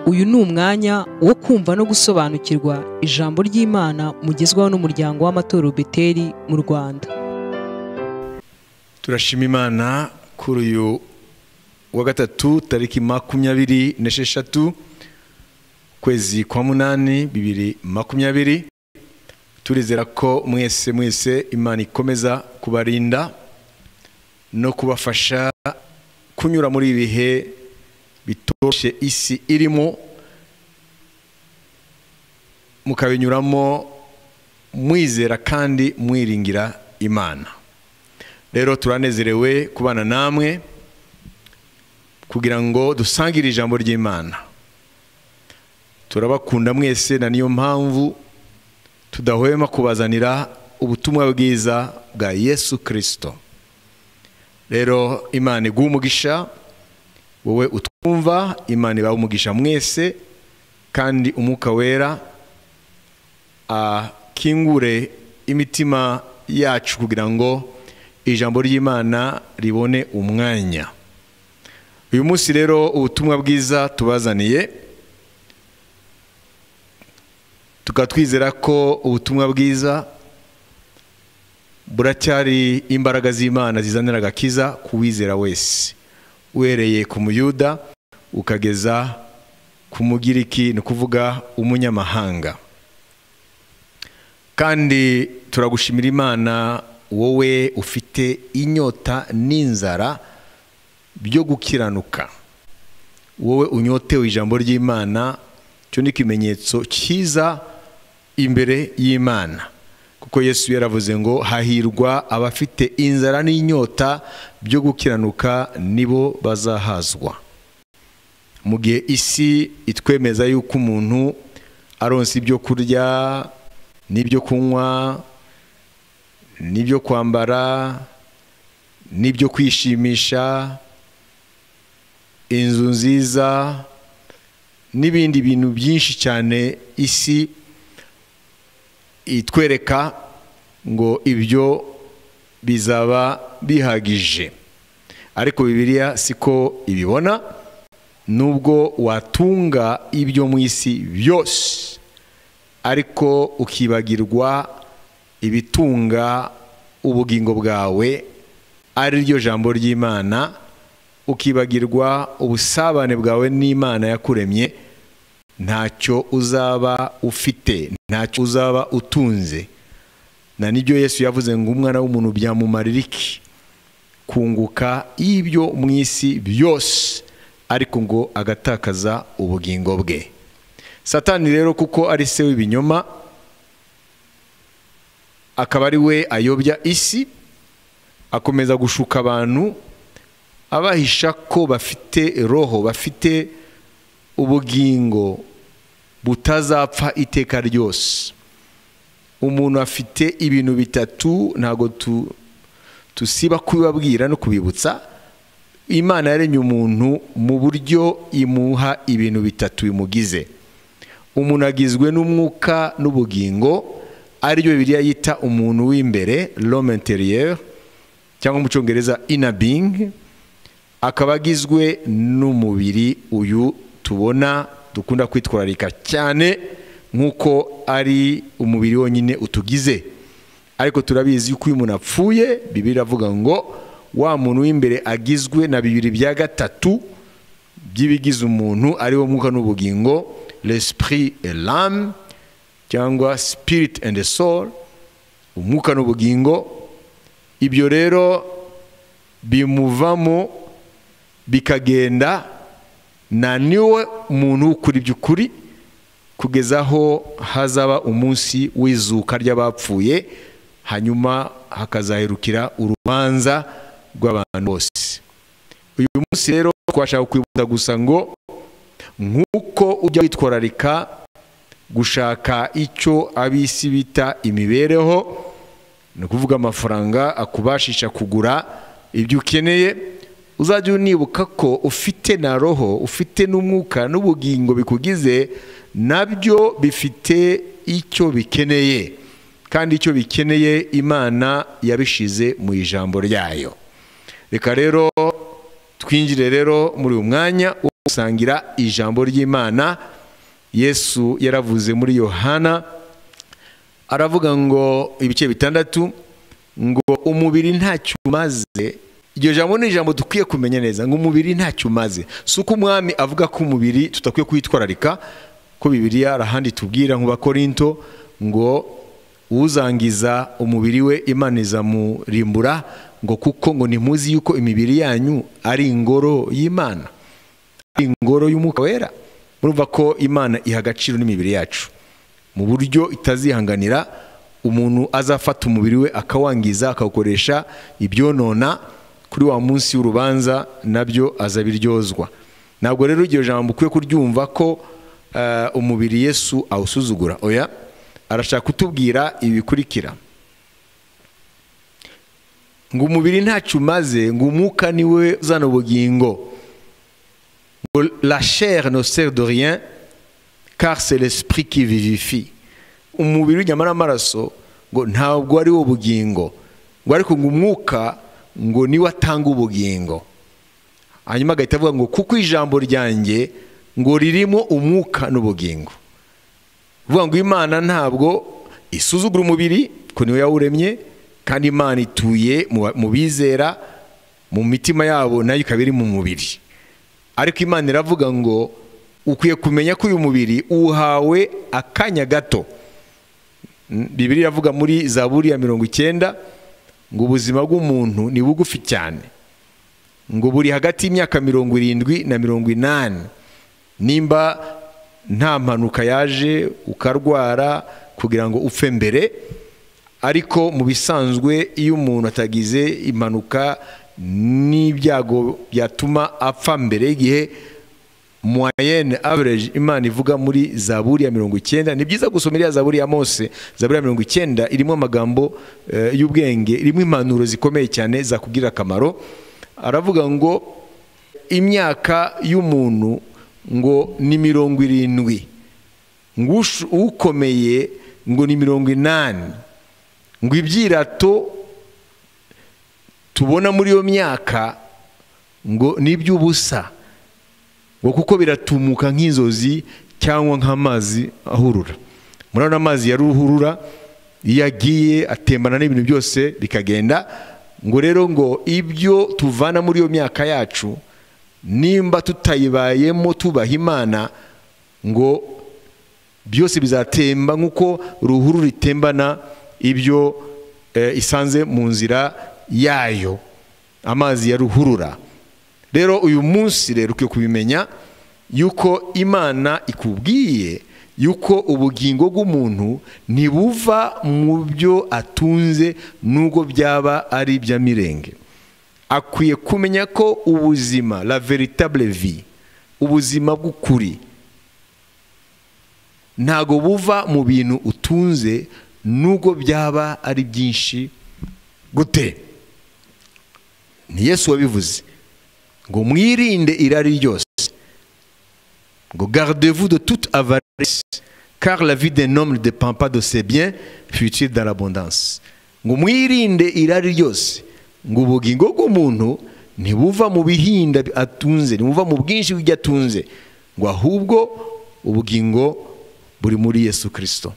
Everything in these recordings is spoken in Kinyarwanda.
uyu ni umwanya wo kumva no gusobanukirwa ijambo ry'imana mugezwaho n'umuryango w'amatorero beteri mu rwanda turashima imana kuri uyu wa gatatu tariki makumyabiri n'esheshatu ukwezi kwa munani bibiri makumyabiri turizera ko mwese mwese imana ikomeza kubarinda no kubafasha kunyura muri ibi bihe bitoroshye isi irimo mukabinyuramo mwizera kandi mwiringira imana rero turanezerewe kubana namwe kugira ngo dusangire ijambo ry'imana turabakunda mwese na niyo mpamvu tudahwema kubazanira ubutumwa bwiza bwa yesu kirisito rero imana iguha umugisha wowe utwumva imana ibaha umugisha mwese kandi umwuka wera akingure imitima yacu kugira ngo ijambo ry'imana ribone umwanya uyu munsi rero ubutumwa bwiza tubazaniye tukaba twizera ko ubutumwa bwiza buracyari imbaraga z'imana zizanira agakiza ku wizera wese uhereye ku muyuda ukageza ku mugiriki ni ukuvuga umunyamahanga kandi turagushimira imana wowe ufite inyota n'inzara byo gukiranuka wowe unyotewe ijambo ry'imana cyo ni ikimenyetso cyiza imbere y'imana kuko yesu yaravuze ngo hahirwa abafite inzara n'inyota byo gukiranuka nibo bazahazwa mu gihe isi itwemeza yuko umuntu aronsa ibyo kurya n'ibyo kunywa n'ibyo kwambara n'ibyo kwishimisha inzu nziza n'ibindi bintu byinshi cyane isi itwereka ngo ibyo bizaba bihagije ariko bibiriya siko ibibona nubwo watunga ibyo mu isi byose ariko ukibagirwa ibitunga ubugingo bwawe ari ryo jambo ry'imana ukibagirwa ubusabane bwawe n'imana yakuremye ntacyo uzaba ufite ntacyo uzaba utunze na nibyo yesu yavuze ngo umwana w'umuntu byamumarira iki kunguka y'ibyo mu isi byose ariko ngo agatakaza ubugingo bwe satani rero kuko ari se w'ibinyoma akaba ari we ayobya isi akomeza gushuka abantu abahisha ko bafite roho bafite ubugingo butazapfa iteka ryose umuntu afite ibintu bitatu ntabwo tusiba kubibabwira no kubibutsa imana yaremye umuntu mu buryo imuha ibintu bitatu bimugize umuntu agizwe n'umwuka n'ubugingo aribyo biriya yita umuntu w'imbere rome interiyeri cyangwa mu cyongereza inabingi akaba agizwe n'umubiri uyu tubona dukunda kwitwararika cyane nk'uko ari umubiri wonyine utugize ariko turabizi yuko iyo umuntu apfuye bibiri avuga ngo wa muntu w'imbere agizwe na bibiri bya gatatu by'ibigize umuntu ariwo mwuka n'ubugingo l'esprit et l'âme cyangwa spirit and soul umwuka n'ubugingo ibyo rero bimuvamo bikagenda na niwe muntu ukuri by'ukuri kugeza aho hazaba umunsi w'izuka ry'abapfuye hanyuma hakazahirukira urubanza rw'abantu bose uyu munsi rero twashaka kwibutsa gusa ngo nk'uko ujya witwararika gushaka icyo abisi bita imibereho ni ukuvuga amafaranga akubashisha kugura ibyo ukeneye uzajya unibuka ko ufite na roho ufite n'umwuka n'ubugingo bikugize nabyo bifite icyo bikeneye kandi icyo bikeneye imana yabishize mu ijambo ryayo reka rero twinjire rero muri uyu mwanya wo gusangira ijambo ry'imana yesu yaravuze muri yohana aravuga ngo ibice bitandatu ngo umubiri ntacyo umaze iryo jambo ni ijambo dukwiye kumenya neza ngo umubiri ntacyo umaze si uko umwami avuga ko umubiri tudakwiye kuwitwararika ko bibiriya arahandi tubwira mu bakorinto ngo uzangiza umubiri we imana izamurimbura ngo kuko ngo ntimuzi yuko imibiri yanyu ari ingoro y'imana ari ingoro y'umwuka wera murumva ko imana iha agaciro n'imibiri yacu mu buryo itazihanganira umuntu azafata umubiri we akawangiza akawukoresha ibyonona kuri wa munsi w'urubanza nabyo azabiryozwa ntabwo rero iryo jambo ukwiye kuryumva ko umubiri yesu awusuzugura oya arashaka kutubwira ibi bikurikira ngo umubiri ntacyo umaze ngo umwuka niwe uzana ubugingo ngo la chair no sert de rien car c'est l'esprit qui vivifie umubiri w'inyama n'amaraso ngo ntabwo ari wo bugingo ngo ariko ngo umwuka ngo niwe atanga ubugingo hanyuma agahita avuga ngo kuko ijambo ryanjye ngo ririmo umwuka n'ubugingo uvuga ngo imana ntabwo isuzugura umubiri ko niwe yawuremye kandi imana ituye mu bizera mu mitima yabo nayo ikaba iri mu mubiri ariko imana iravuga ngo ukwiye kumenya ko uyu mubiri uhawe akanya gato bibiri iravuga muri za buriya mirongo icyenda ngo ubuzima bw'umuntu ni bugufi cyane ngo buri hagati y'imyaka mirongo irindwi na mirongo inani nimba nta mpanuka yaje ukarwara kugira ngo upfe mbere ariko mu bisanzwe iyo umuntu atagize impanuka n'ibyago byatuma apfa mbere y'igihe moyenne average imana ivuga muri za buriya mirongo icyenda ni byiza gusoma iriya za buriya mose za buriya mirongo icyenda irimo amagambo y'ubwenge irimo impanuro zikomeye cyane zakubwira akamaro aravuga ngo imyaka y'umuntu ngo ni mirongo irindwi ngo ukomeye ngo ni mirongo inani ngo ibyirato tubona muri iyo myaka ngo ni iby'ubusa ngo kuko biratumuka nk'inzozi cyangwa nk'amazi ahurura murabona amazi ya ruhurura iyo agiye atembana n'ibintu byose bikagenda ngo rero ngo ibyo tuvana muri iyo myaka yacu nimba tutayibayemo tubaha imana ngo byose bizatemba nk'uko ruhurura itembana ibyo isanze mu nzira yayo amazi ya ruhurura rero uyu munsi rero ukwiye kubimenya yuko imana ikubwiye yuko ubugingo bw'umuntu ntibuva mu byo atunze nubwo byaba ari iby'amirenge akwiye kumenya ko ubuzima la veritable vie ubuzima bw'ukuri ntago buva mu bintu utunze nubwo byaba ari byinshi gute ni yesu wabivuze ngo mwirinde irari ryose ngo gardez-vous de toute avarice car la vie d'un homme ne dépend pas de ses biens futile dans l'abondance ngo mwirinde irari ryose ngo ubugingo bw'umuntu ntibuva mu bihinda atunze ntibuva mu bwinshi bw'ibyo atunze ngo ahubwo ubugingo buri muri yesu kirisito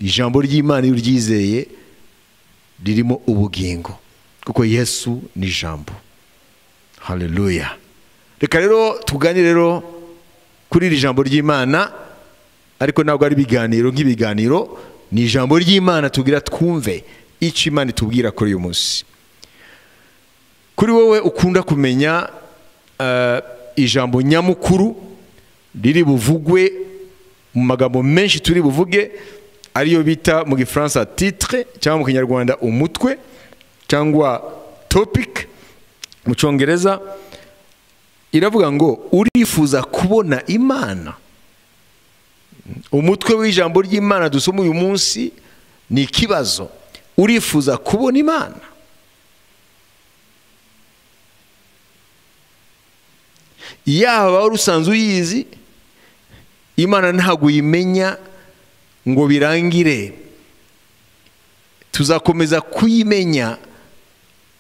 ijambo ry'imana iyo uryizeye ririmo ubugingo kuko yesu ni ijambo haleluya reka rero tuganire rero kuri iri jambo ry'imana ariko ntabwo ari ibiganiro nk'ibiganiro ni ijambo ry'imana tubwira twumve icyo imana itubwira kuri uyu munsi kuri wowe ukunda kumenya ijambo nyamukuru riri buvugwe mu magambo menshi turi buvuge ariyo bita mu gifaransa titire cyangwa mu kinyarwanda umutwe cyangwa topike mu cyongereza iravuga ngo urifuza kubona imana umutwe w'ijambo ry'imana dusoma uyu munsi ni ikibazo urifuza kubona imana yaba wari usanzwe uyizi imana ntabwo uyimenya ngo birangire tuzakomeza kuyimenya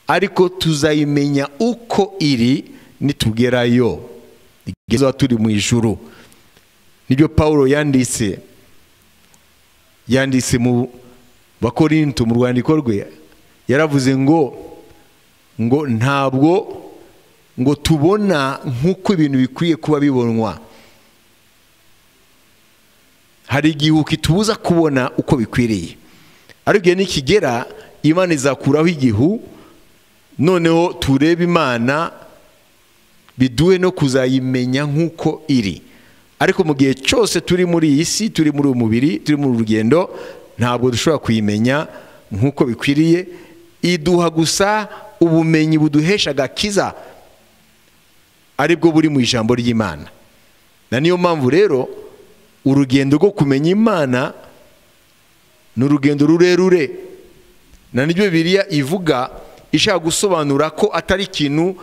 ariko tuzayimenya uko iri nitugerayo rigeze aho turi mu ijuru nibyo paul yanditse yanditse mu bakorinto mu rwandiko rwe yaravuze ngo ngo ntabwo ngo tubona nk'uko ibintu bikwiye kuba bibonwa hari igihe ukitubuza kubona uko bikwiriye ariko igihe nikigera imana izakuraho igihu noneho turebe imana biduhe no kuzayimenya nk'uko iri ariko mu gihe cyose turi muri iyi si turi muri uyu mubiri turi muri urugendo ntabwo dushobora kuyimenya nk'uko bikwiriye iduha gusa ubumenyi buduhesha agakiza aribwo buri mu ijambo ry'imana na niyo mpamvu rero urugendo rwo kumenya imana ni urugendo rurerure na nibyo biriya ivuga ishaka gusobanura ko atari ikintu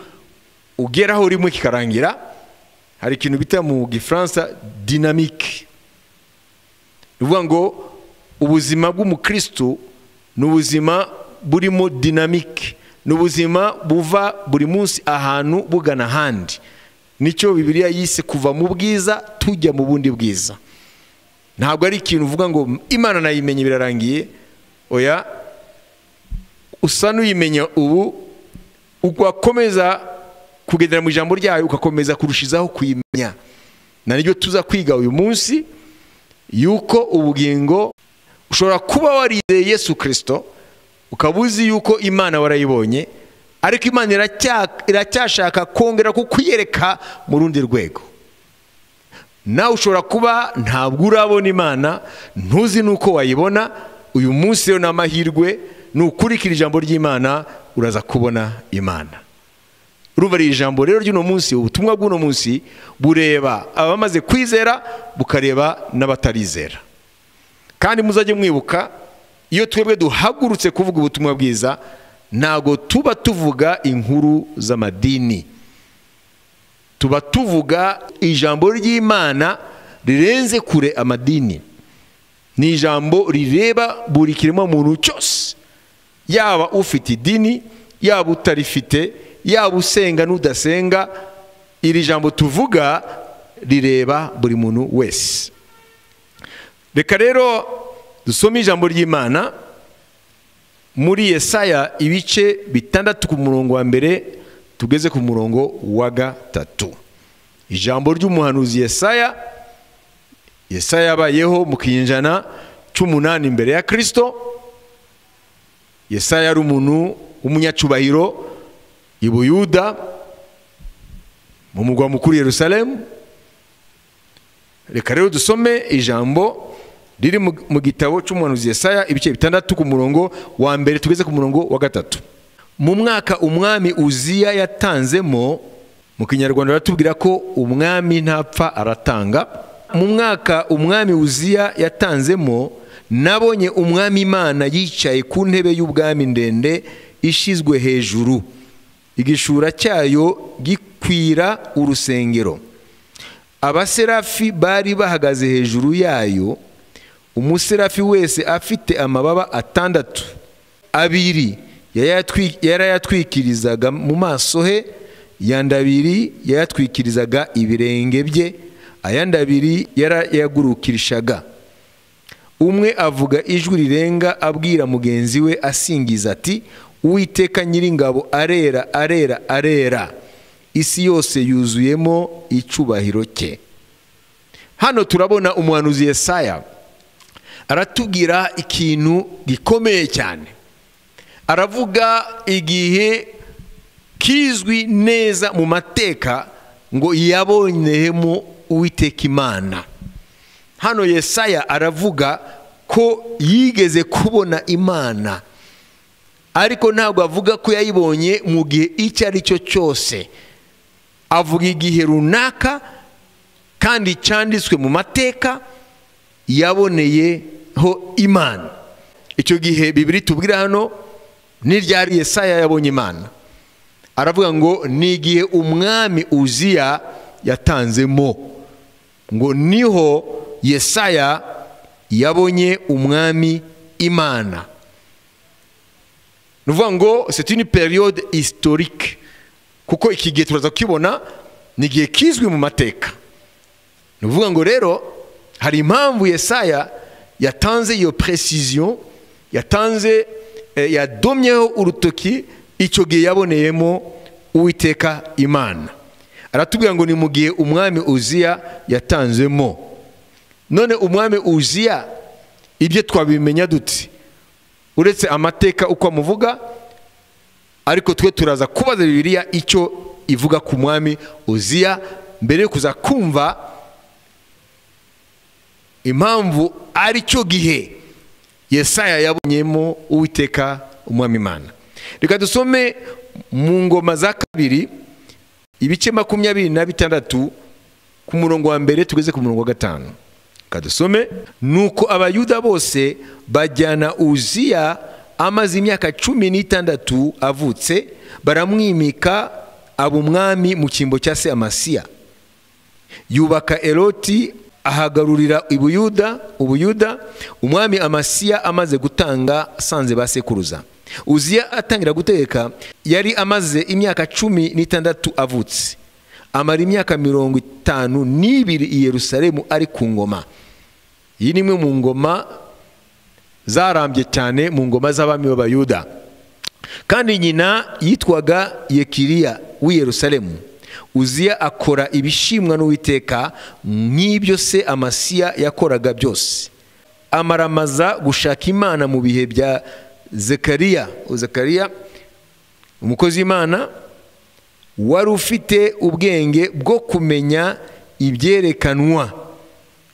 ugeraho rimwe kikarangira hari ikintu bita mu gifaransa dinamike ni ukuvuga ngo ubuzima bw'umukirisitu ni ubuzima burimo dinamike ni ubuzima buva buri munsi ahantu bugana ahandi nicyo bibiriya yise kuva mu bwiza tujya mu bundi bwiza ntabwo ari ikintu uvuga ngo imana nayimenye birarangiye oya usa n'uyimenya ubu ugakomeza kugendera mu ijambo ryayo ugakomeza kurushizaho kuyimenya na nibyo tuza kwiga uyu munsi yuko ubugingo ushobora kuba warizeye yesu kirisito ukaba uzi yuko imana warayibonye ariko imana iracyashaka kongera kukuyereka mu rundi rwego nawe ushobora kuba ntabwo urabona imana ntuzi n'uko wayibona uyu munsi rero ni amahirwe nukurikira ijambo ry'imana uraza kubona imana urumva iri jambo rero ry'uno munsi ubutumwa bw'uno munsi bureba abamaze kwizera bukareba n'abatarizera kandi muzajye mwibuka iyo twebwe duhagurutse kuvuga ubutumwa bwiza ntabwo tuba tuvuga inkuru z'amadini tuba tuvuga ijambo ry'imana rirenze kure amadini ni ijambo rireba buri kiremwa muntu cyose yaba ufite idini yaba utarifite yaba usenga n'udasenga iri jambo tuvuga rireba buri muntu wese reka rero dusome ijambo ry'imana muri Yesaya ibice bitandatu ku murongo wa mbere tugeze ku murongo wa gatatu ijambo ry'umuhanuzi Yesaya Yesaya yabayeho mu kinyejana cy'umunani imbere ya kirisito Yesaya yari umuntu w'umunyacubahiro i Buyuda mu mugwa mukuru Yerusalemu reka rero dusome ijambo riri mu gitabo cy'umuhanuzi Yesaya ibice bitandatu ku murongo wa mbere tugeze ku murongo wa gatatu mu mwaka umwami uziya yatanzemo mu kinyarwanda baratubwira ko umwami ntapfa aratanga mu mwaka umwami uziya yatanzemo nabonye umwami imana yicaye ku ntebe y'ubwami ndende ishizwe hejuru igishura cyayo gikwira urusengero abaserafi bari bahagaze hejuru yayo umuserafi wese afite amababa atandatu abiri yarayatwikirizaga mu maso he yandi abiri yayatwikirizaga ibirenge bye ayandi abiri yarayagurukirishaga umwe avuga ijwi rirenga abwira mugenzi we asingiza ati uwiteka nyiringabo arera arera arera isi yose yuzuyemo icubahiro cye hano turabona umuhanuzi Yesaya aratubwira ikintu gikomeye cyane aravuga igihe kizwi neza mu mateka ngo yabonehemo uwiteka imana hano Yesaya aravuga ko yigeze kubona imana ariko ntabwo avuga ko yayibonye mu gihe icyo ari cyo cyose avuga igihe runaka kandi cyanditswe mu mateka yaboneyeho imana icyo gihe bibiri tubwira hano n'iryari Yesaya yabonye imana aravuga ngo ni igihe umwami uziya yatanzemo ngo niho Yesaya yabonye umwami imana ni ukuvuga ngo c'est une période historique kuko iki gihe turaza kukibona ni igihe kizwi mu mateka ni ukuvuga ngo rero hari impamvu yesaya yatanze iyo precision yatanze eh, yadomyeho urutoki icyo gihe yaboneyemo uwiteka imana aratubwira ngo ni mu gihe umwami uziya yatanzemo none umwami uziya ibyo twabimenya dute uretse amateka uko amuvuga ariko twe turaza kubaza bibiliya icyo ivuga ku mwami uziya mbere yo kuza kumva impamvu ari cyo gihe yesaya yabonyemo uwiteka umwami imana reka dusome mu ngoma za kabiri ibice makumyabiri na bitandatu ku murongo wa mbere tugeze ku murongo wa gatanu reka dusome nuko abayuda bose bajyana uziya amaze imyaka cumi n'itandatu avutse baramwimika aba umwami mu cyimbo cya se amasiya yubaka eroti ahagarurira ibuyuda ubuyuda umwami amasiya amaze gutanga asanze ba sekuruza uziya atangira gutegeka yari amaze imyaka cumi n'itandatu avutse amara imyaka mirongo itanu n'ibiri i yerusalemu ari ku ngoma iyi ni imwe mu ngoma zarambye cyane mu ngoma z'abami b'abayuda kandi nyina yitwaga yekiriya w'i yerusalemu uziya akora ibishimwa n'uwiteka nk'ibyo se amasiya yakoraga byose amaramaza gushaka imana mu bihe bya zekariya zekariya umukozi w'imana wari ufite ubwenge bwo kumenya ibyerekanwa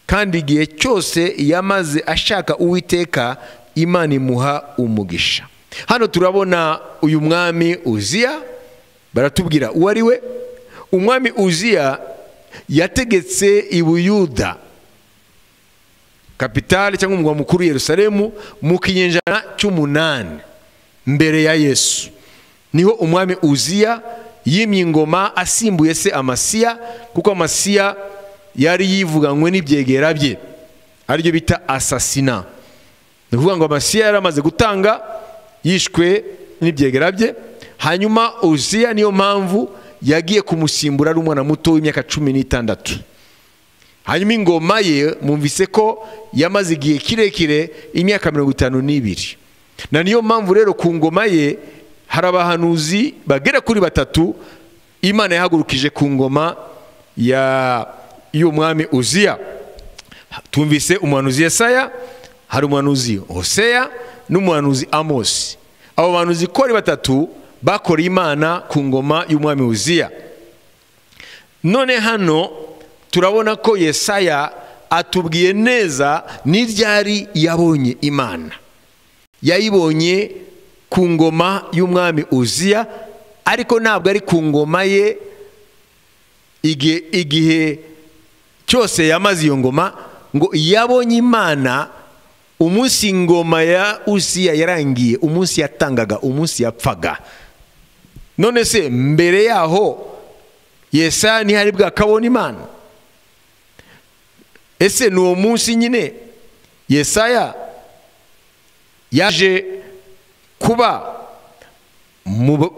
kandi igihe cyose yamaze ashaka uwiteka imana imuha umugisha hano turabona uyu mwami uziya baratubwira uwo ari we umwami uziya yategetse i buyuda kapitale cyangwa umugwa mukuru yerusalemu mu kinyejana cy'umunani mbere ya yesu niho umwami uziya yimye ingoma asimbuye se amasiya kuko amasiya yari yivuganywe n'ibyegera bye aribyo bita asasina ni ukuvuga ngo amasiya yari amaze gutanga yishwe n'ibyegera bye hanyuma uziya niyo mpamvu yagiye kumusimbura ari umwana muto w'imyaka cumi n'itandatu hanyuma ingoma ye mwumvise ko yamaze igihe kirekire imyaka mirongo itanu n'ibiri na niyo mpamvu rero ku ngoma ye hari abahanuzi bagera kuri batatu imana yahagurukije ku ngoma y'umwami uziya tumvise umuhanuzi yesaya hari umuhanuzi hoseya n'umuhanuzi amosi abo bahanuzi uko ari batatu bakoreye imana ku ngoma y'umwami wuziya none hano turabona ko yesaya atubwiye neza n'iryari yabonye imana yayibonye ku ngoma y'umwami uziya ariko ntabwo ari ku ngoma ye igihe cyose yamaze iyo ngoma ngo yabonye imana umunsi ingoma ya uziya yarangiye umunsi yatangaga umunsi yapfaga none se mbere yaho yesaya ntihari bwakabona imana ese ni uwo munsi nyine yesaya yaje kuba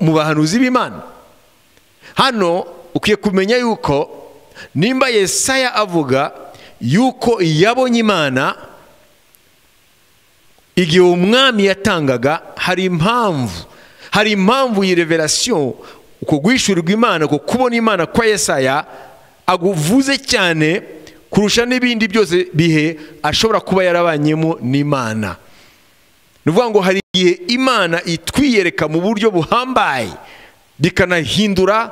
mu bahanuzi b'imana hano ukwiye kumenya yuko nimba yesaya avuga yuko yabonye imana igihe umwami yatangaga hari impamvu hari impamvu iyi reverasiyo uko guhishurirwa imana uko kubona imana kwa yesaya aguvuze cyane kurusha n'ibindi byose bihe ashobora kuba yarabanyemo n'imana ni ukuvuga ngo hari igihe imana itwiyereka mu buryo buhambaye bikanahindura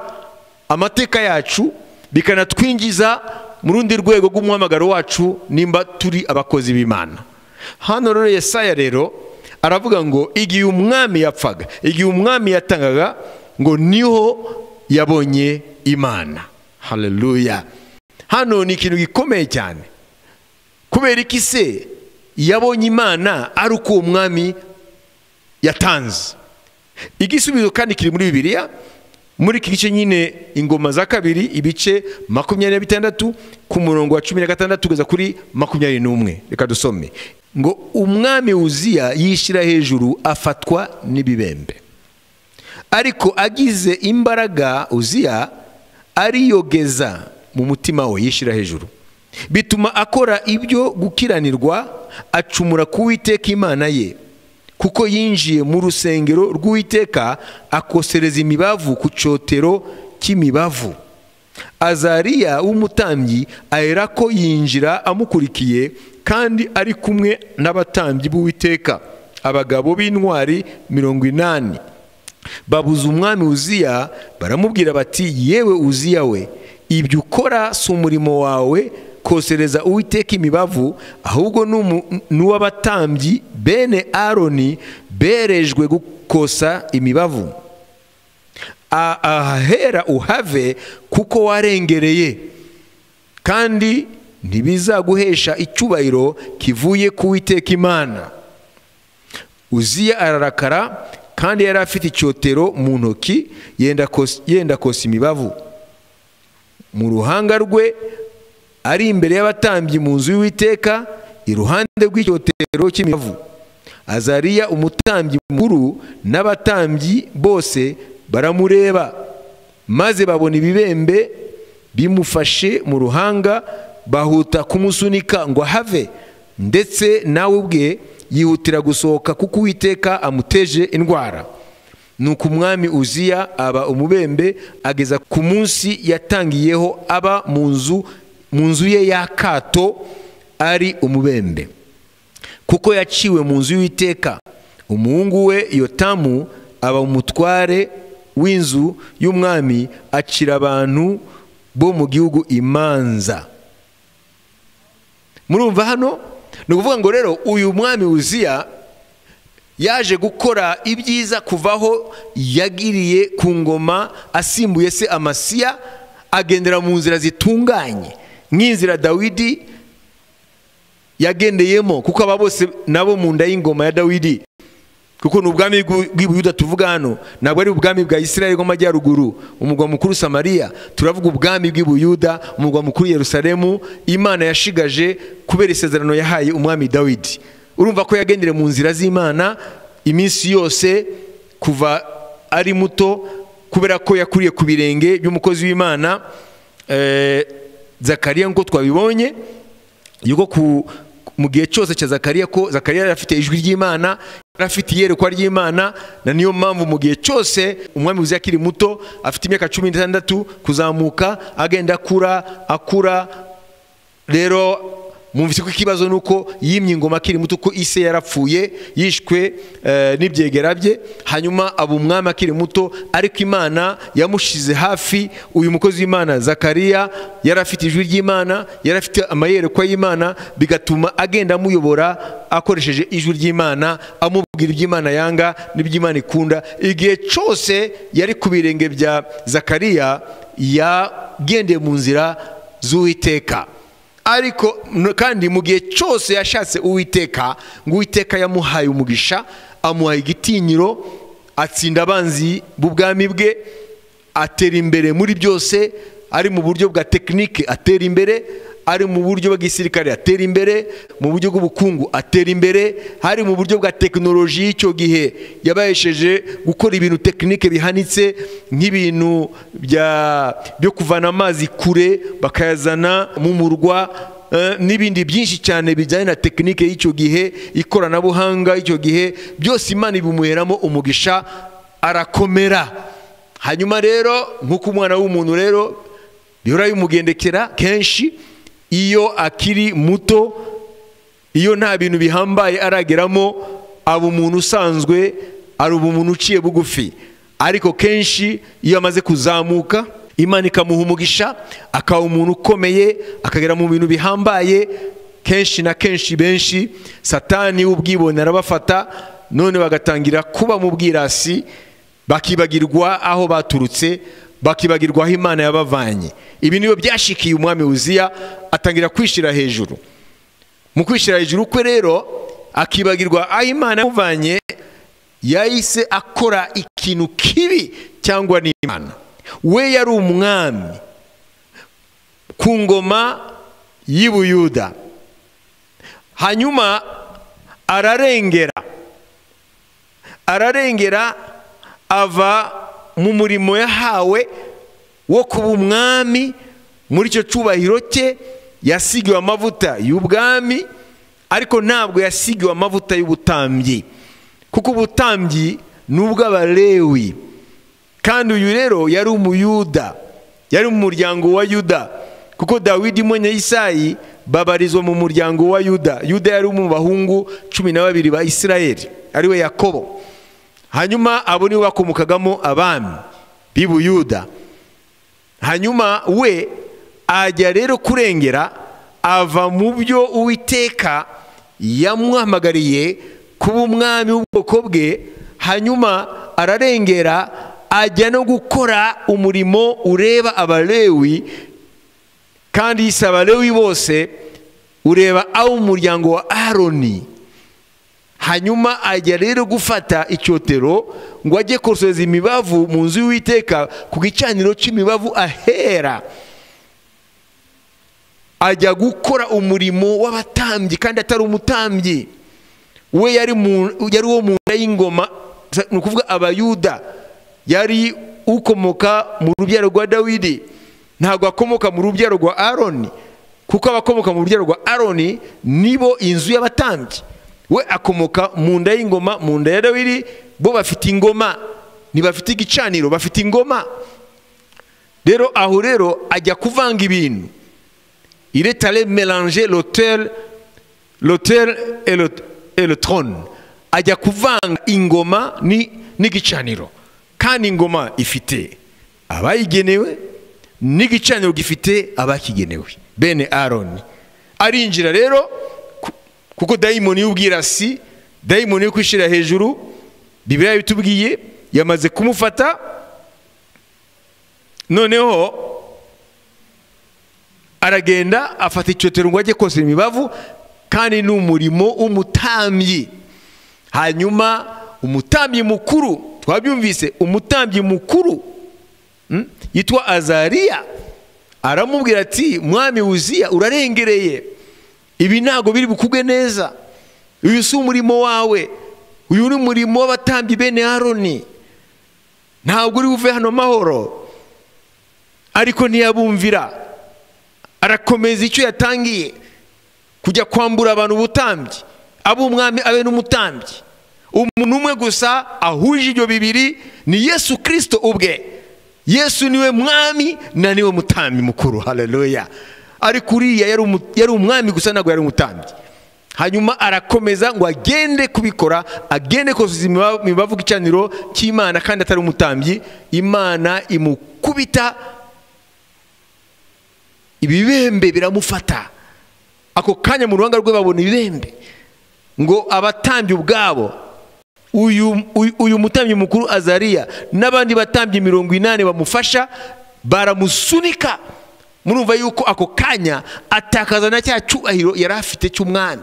amateka yacu bikanatwinjiza mu rundi rwego rw'umuhamagaro wacu nimba turi abakozi b'imana hano rero yesaya rero aravuga ngo igihe umwami yapfaga igihe umwami yatangaga ngo niho yabonye imana hareruya hano ni ikintu gikomeye cyane kubera iki se yabonye imana ari uko uwo mwami yatanze igisubizo kandi kiri muri bibiliya muri iki gice nyine ingoma za kabiri ibice makumyabiri na bitandatu ku murongo wa cumi na gatandatu kugeza kuri makumyabiri n'umwe reka dusome ngo umwami wuziya yishyira hejuru afatwa n'ibibembe ariko agize imbaraga uziya ariyogeza mu mutima we yishyira hejuru bituma akora ibyo gukiranirwa acumura ku witeka imana ye kuko yinjiye mu rusengero rw'uwiteka akosereza imibavu ku cyotero cy'imibavu azariya w'umutambyi ahera ko yinjira amukurikiye kandi ari kumwe n'abatambyi b'uwiteka abagabo b'intwari mirongo inani babuza umwami uziya baramubwira bati yewe uziya we ibyo ukora si umurimo wawe kosereza uwiteka imibavu ahubwo ni uw'abatambyi bene aroni berejwe gukosa imibavu ahahera uhave kuko warengereye kandi ntibizaguhesha icyubahiro kivuye ku witeka imana uziya ararakara kandi yari afite icyotero mu ntoki yenda kosa imibavu mu ruhanga rwe ari imbere y'abatambyi mu nzu y'uwiteka iruhande rw'icyotero cy'imibavu azariya umutambyi mukuru n'abatambyi bose baramureba maze babona ibibembe bimufashe mu ruhanga bahuta kumusunika ngo ahave ndetse nawe ubwe yihutira gusohoka kuko uwiteka amuteje indwara nuko umwami uziya aba umubembe ageza ku munsi yatangiyeho aba mu nzu mu nzu ye y'akato ari umubembe kuko yaciwe mu nzu y'uwiteka umuhungu we yotamu aba umutware w'inzu y'umwami acira abantu bo mu gihugu imanza murumva hano ni ukuvuga ngo rero uyu mwami wuziya yaje gukora ibyiza kuvaho yagiriye ku ngoma asimbuye se amasiya agendera mu nzira zitunganye nk'inzira dawidi yagendeyemo kuko aba bose nabo mu nda y'ingoma ya dawidi kuko ni ubwami bw'ibuyuda tuvuga hano ntabwo ari ubwami bwa isirayeli bw'amajyaruguru umurwa mukuru samariya turavuga ubwami bw'ibuyuda umurwa mukuru yerusalemu imana yashigaje kubera isezerano yahaye umwami dawidi urumva ko yagendere mu nzira z'imana iminsi yose kuva ari muto kubera ko yakuriye ku birenge by'umukozi w'imana zakariya nk'uko twabibonye yuko mu gihe cyose cya zakariya ko zakariya yari afite ijwi ry'imana yari afite iyerekwa ry'imana na niyo mpamvu mu gihe cyose umwami wuzuye akiri muto afite imyaka cumi n'itandatu kuzamuka agenda akura akura rero mwumvise ko ikibazo ni uko yimye ingoma akiri muto ko ise yarapfuye yishwe n'ibyegera bye hanyuma aba umwami akiri muto ariko imana yamushize hafi uyu mukozi w'imana zakariya yari afite ijwi ry'imana yari afite amayerekwa y'imana bigatuma agenda amuyobora akoresheje ijwi ry'imana amubwira iby'imana yanga n'iby'imana ikunda igihe cyose yari ku birenge bya zakariya yagendeye mu nzira z'uwiteka ariko kandi mu gihe cyose yashatse uwiteka ngo uwiteka yamuhaye umugisha amuhaye igitinyiro atsinda abanzi b'ubwami bwe atera imbere muri byose ari mu buryo bwa tekinike atera imbere ari mu buryo bw'igisirikare atera imbere mu buryo bw'ubukungu atera imbere hari mu buryo bwa tekinoloji y'icyo gihe yabahesheje gukora ibintu tekinike bihanitse nk'ibintu byo kuvana amazi kure bakayazana mu murwa n'ibindi byinshi cyane bijyanye na tekinike y'icyo gihe ikoranabuhanga y'icyo gihe byose imana ibimuheramo umugisha arakomera hanyuma rero nk'uko umwana w'umuntu rero bihora bimugendekera kenshi iyo akiri muto iyo nta bintu bihambaye arageramo aba umuntu usanzwe ari umuntu uciye bugufi ariko kenshi iyo amaze kuzamuka imana ikamuha umugisha akaba umuntu ukomeye akagera mu bintu bihambaye kenshi na kenshi benshi satani w'ubwibone arabafata none bagatangira kuba mu bwirasi bakibagirwa aho baturutse bakibagirwa aho imana yabavanye ibi niyo byashikiye umwami wuziya atangira kwishyira hejuru mu kwishyira hejuru kwe rero akibagirwa aho imana yamuvanye yahise akora ikintu kibi cyangwa n'imana we yari umwami ku ngoma y'ibuyuda hanyuma ararengera ararengera ava mu murimo yahawe wo kuba umwami muri icyo cyubahiro cye yasigiwe amavuta y'ubwami ariko ntabwo yasigiwe amavuta y'ubutambyi kuko ubutambyi ni ubw'abalewi kandi uyu rero yari umuyuda yari mu muryango wa yuda kuko dawidi mwene isayi babarizwa mu muryango wa yuda yuda yari mu bahungu cumi na babiri ba isirayeli ariwe yakobo hanyuma abo nibo bakomokagamo abami b'ibuyuda hanyuma we ajya rero kurengera ava mu byo uwiteka yamwamagariye kuba umwami w'ubwoko bwe hanyuma ararengera ajya no gukora umurimo ureba abalewi kandi si abalewi bose ureba abo umuryango wa aroni hanyuma ajya rero gufata icyotero ngo ajye kosoza imibavu mu nzu y'uwiteka ku gicaniro cy'imibavu ahera ajya gukora umurimo w'abatambyi kandi atari umutambyi we yari uwo mu nda y'ingoma ni ukuvuga abayuda yari ukomoka mu rubyaro rwa dawidi ntabwo akomoka mu rubyaro rwa aroni kuko abakomoka mu rubyaro rwa aroni nibo inzu y'abatambyi we akomoka mu nda y'ingoma mu nda ya dawidi bo bafite ingoma ntibafite igicaniro bafite ingoma rero aho rero ajya kuvanga ibintu iretare melange lotel lotel erotorone ajya kuvanga ingoma n'igicaniro kandi ingoma ifite abayigenewe n'igicaniro gifite abakigenewe bene aroni arinjira rero kuko dayimoni y'ubwirasi dayimoni yo kwishyira hejuru bibiriya bitubwiye yamaze kumufata noneho aragenda afata icyotero ngo ajye kose imibavu kandi ni umurimo w'umutambyi hanyuma umutambyi mukuru twabyumvise umutambyi mukuru yitwa azariya aramubwira ati mwami wuziya urarengereye ibi ntabwo biri bukugwe neza uyu si umurimo wawe uyu ni umurimo w'abatambyi bene aroni ntabwo uri buve hano mahoro ariko ntiyabumvira arakomeza icyo yatangiye kujya kwambura abantu ubutambyi abe umwami abe n'umutambyi umuntu umwe gusa ahuje ibyo bibiri ni yesu kirisito ubwe yesu niwe mwami na niwe mutambyi mukuru hareruya ariko uriya yari umwami gusa ntabwo yari umutambyi hanyuma arakomeza ngo agende kubikora agende kosoza imibavu icaniro cy'imana kandi atari umutambyi imana imukubita ibibembe biramufata ako kanya mu ruhanga rwe babona ibibembe ngo abatambye ubwabo uyu mutambyi mukuru azariya n'abandi batambye mirongo inani bamufasha baramusunika murumva yuko ako kanya atakaza na cya cyubahiro yari afite cy'umwami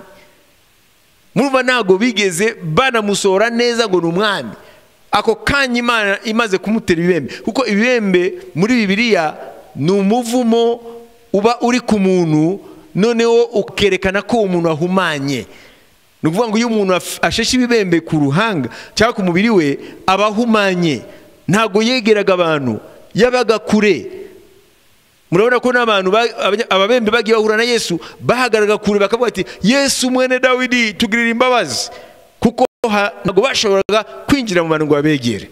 murumva ntabwo bigeze banamusohora neza ngo ni umwami ako kanya imana imaze kumutera ibibembe kuko ibibembe muri bibiliya ni umuvumo uba uri ku muntu noneho ukerekana ko umuntu ahumanye ni ukuvuga ngo iyo umuntu asheshe ibibembe ku ruhanga cyangwa ku mubiri we aba ahumanye ntabwo yegeraga abantu yabaga kure murabona ko n'abantu ababembe bagiye bahura na yesu bahagaraga kure bakavuga ati yesu mwene dawidi tugirira imbabazi kuko ntabwo bashoboraga kwinjira mu bantu ngo babegere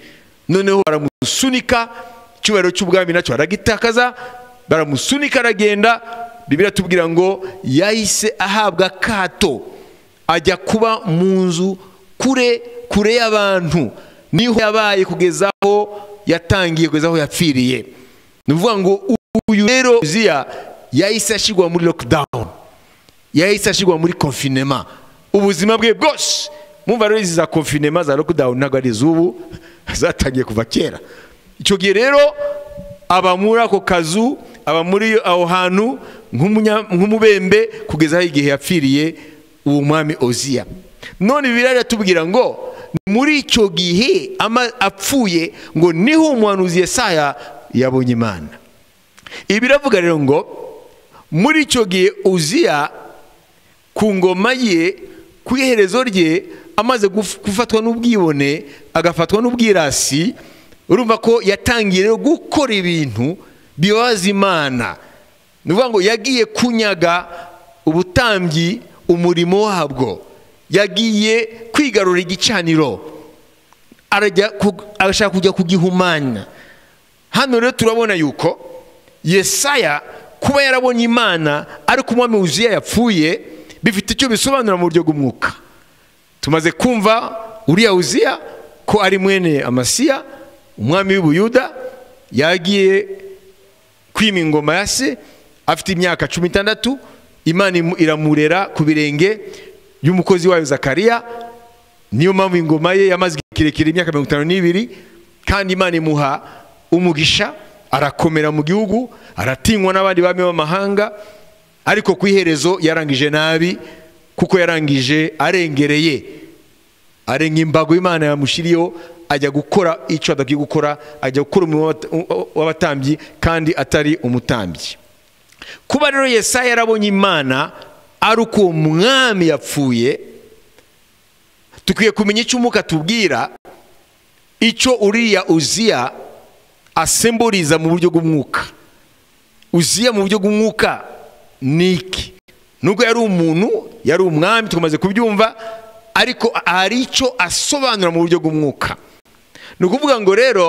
noneho baramusunika icyubahiro cy'ubwami nacyo baragitakaza baramusunika aragenda bibiri tubwira ngo yahise ahabwa akato ajya kuba mu nzu kure kure y'abantu niho yabaye kugeza aho yatangiye kugeza aho yapfiriye ni ukuvuga ngo uyu rero uziya yahise ashyirwa muri lockdown yahise ashyirwa muri confinement ubuzima bwe bwose mwumva rero izi za confinement za lockdown ntabwo ari iz'ubu zatangiye kuva kera icyo gihe rero aba muri ako kazu aba muri aho hantu nk'umubembe kugeza aho igihe yapfiriye uwo mwami oziya none bibiri atubwira ngo muri icyo gihe apfuye ngo niho umuhanuzi Yesaya yabonye imana ibi biravuga rero ngo muri icyo gihe uziya ku ngoma ye ku iherezo rye amaze gufatwa n'ubwibone agafatwa n'ubwirasi urumva ko yatangiye rero gukora ibintu bibaza imana ni ukuvuga ngo yagiye kunyaga ubutambyi umurimo wabwo yagiye kwigarura igicaniro arajya ku- arashaka kujya kugihumanya hano rero turabona yuko yesaya kuba yarabonye imana ariko umwami wuzuye yapfuye bifite icyo bisobanura mu buryo bw'umwuka tumaze kumva uriya wuziya ko ari mwene amasiya umwami w'ubuyuda yagiye kwima ingoma ya se afite imyaka cumi n'itandatu imana imu- iramurera ku birenge y'umukozi wayo zakariya niyo mpamvu ingoma ye yamaze igihe kirekire imyaka mirongo itanu n'ibiri kandi imana imuha umugisha arakomera mu gihugu aratinywa n'abandi bami b'amahanga ariko ku iherezo yarangije nabi kuko yarangije arengereye arenga imbago imana yamushyiriyeho ajya gukora icyo adakwiye gukora ajya gukora umurimo w'abata- w'abatambyi kandi atari umutambyi kuba rero yesaya yarabonye imana ari uko uwo mwami yapfuye dukwiye kumenya icyo umwuka atubwira icyo uriya uziya asemburiza mu buryo bw'umwuka uziya mu buryo bw'umwuka ni iki nubwo yari umuntu yari umwami tumaze kubyumva ariko hari icyo asobanura mu buryo bw'umwuka ni ukuvuga ngo rero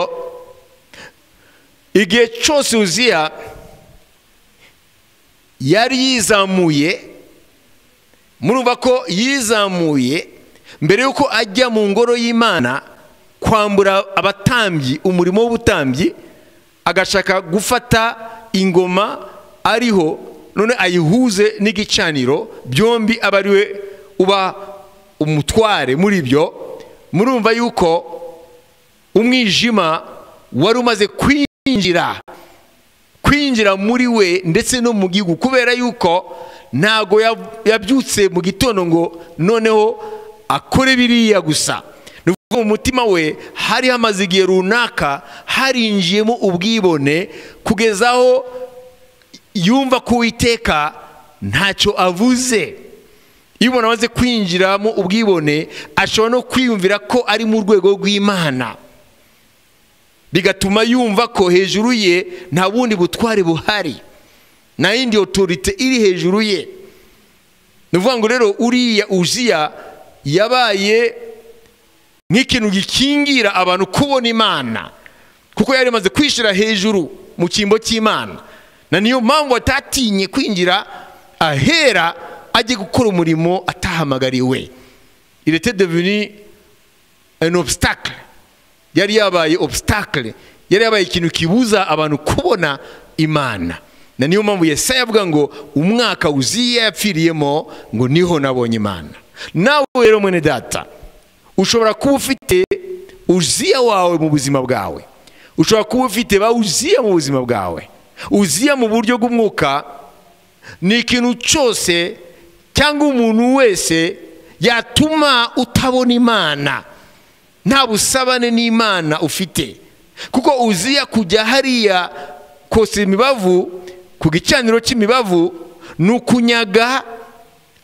igihe cyose uziya yari yizamuye murumva ko yizamuye mbere y'uko ajya mu ngoro y'imana kwambura abatambyi umurimo w'ubutambyi agashaka gufata ingoma ariho none ayihuze n'igicaniro byombi aba ari we uba umutware muri byo murumva yuko umwijima wari umaze kwinjira kwinjira muri we ndetse no mu gihugu kubera yuko ntago ya- yabyutse mu gitondo ngo noneho akore biriya gusa ni ukuvuga mu mutima we hari hamaze igihe runaka harinjiyemo ubwibone kugeza aho yumva ko uwiteka ntacyo avuze iyo umuntu amaze kwinjiramo ubwibone ashobora no kwiyumvira ko ari mu rwego rw'imana bigatuma yumva ko hejuru ye nta bundi butware buhari nta yindi otorite iri hejuru ye ni ukuvuga ngo rero uriya uziya yabaye nk'ikintu gikingira abantu kubona imana kuko yari amaze kwishyira hejuru mu cyimbo cy'imana na niyo mpamvu atatinye kwinjira ahera ajye gukora umurimo atahamagariwe irete deveni an obstacle yari yabaye obstacle yari yabaye ikintu kibuza abantu kubona imana na niyo mpamvu yesaya avuga ngo umwaka uziya yapfiriyemo ngo niho nabonye imana nawe rero mwene data ushobora kuba ufite uziya wawe mu buzima bwawe ushobora kuba ufite ba uziya mu buzima bwawe uziya mu buryo bw'umwuka ni ikintu cyose cyangwa umuntu wese yatuma utabona imana nta busabane n'imana ufite kuko uziya kujya hariya kosa imibavu ku gicaniro cy'imibavu ni ukunyaga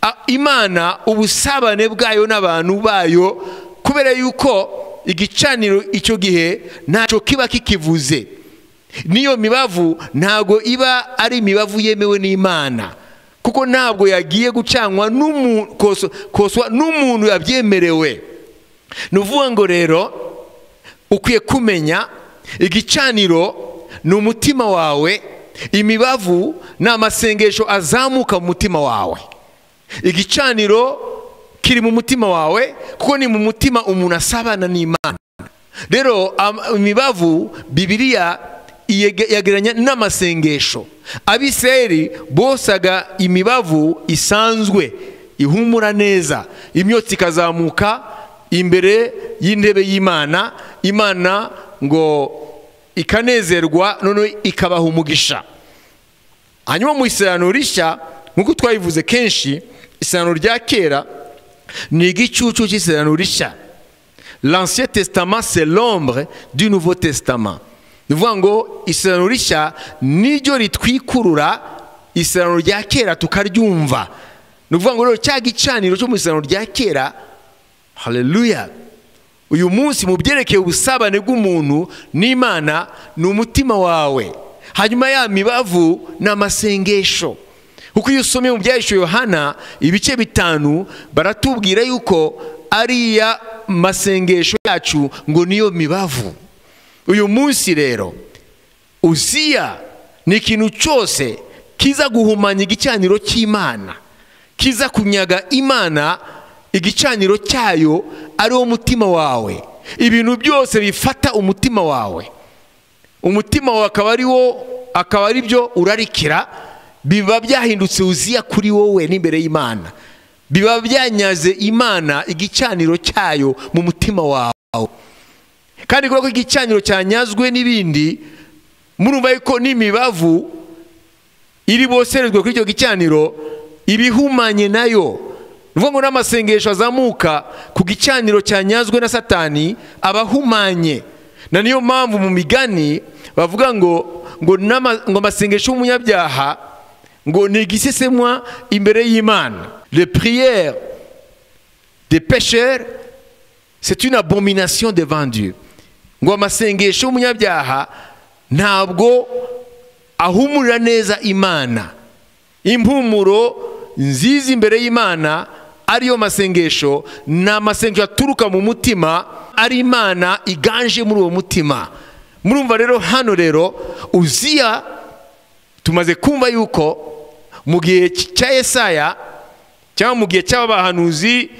a- imana ubusabane bwayo n'abantu bayo kubera yuko igicaniro icyo gihe ntacyo kiba kikivuze n'iyo mibavu ntabwo iba ari imibavu yemewe n'imana kuko ntabwo yagiye gucanwa n'umu- koso- koswa n'umuntu yabyemerewe ni ukuvuga ngo rero ukwiye kumenya igicaniro ni umutima wawe imibavu ni amasengesho azamuka mu mutima wawe igicaniro kiri mu mutima wawe kuko ni mu mutima umuntu asabana n'imana rero am- imibavu bibiriya iyege- yegeranya n'amasengesho abisirayeli bosaga imibavu isanzwe ihumura neza imyotsi ikazamuka imbere y'intebe y'imana imana ngo ikanezerwa noneho ikabaha umugisha hanyuma mu isirano rishya nk'uko twabivuze kenshi isirano rya kera ni igicucu cy'isirano rishya l'ancien testament c'est l'ombre du nouveau testament ni ukuvuga ngo isirano rishya niryo ritwikurura isirano rya kera tukaryumva ni ukuvuga ngo rero cya gicaniro cyo mu isirano rya kera haleluya uyu munsi mu byerekeye ubusabane bw'umuntu n'imana ni umutima wawe hanyuma ya mibavu ni amasengesho kuko iyo usomye mu byahishe yohana ibice bitanu baratubwira yuko ariya masengesho yacu ngo niyo mibavu uyu munsi rero uziya ni ikintu cyose kiza guhumanya igicaniro cy'imana kiza kunyaga imana igicaniro cyayo ari wo mutima wawe ibintu byose bifata umutima wawe umutima wawe akaba ari wo akaba ari byo urarikira biba byahindutse uziya kuri wowe n'imbere y'imana biba byanyaze imana igicaniro cyayo mu mutima wawe kandi kubera ko igicaniro cyanyazwe n'ibindi murumva yuko n'imibavu iri boserezwe kuri icyo gicaniro ibihumanye nayo bivuga ngo n'amasengesho azamuka ku gicaniro cyanyazwe na satani abahumanye na niyo mpamvu mu migani bavuga ngo ngo amasengesho y'umunyabyaha ngo ni igisesemwa imbere y'imana le prière des pécheurs c'est une abomination devant Dieu ngo amasengesho y'umunyabyaha ntabwo ahumurira neza imana impumuro nziza imbere y'imana ariyo masengesho ni amasengesho aturuka mu mutima ari imana iganje muri uwo mutima murumva rero hano rero uziya tumaze kumva yuko mu gihe cya esaya cyangwa mu gihe cy'abahanuzi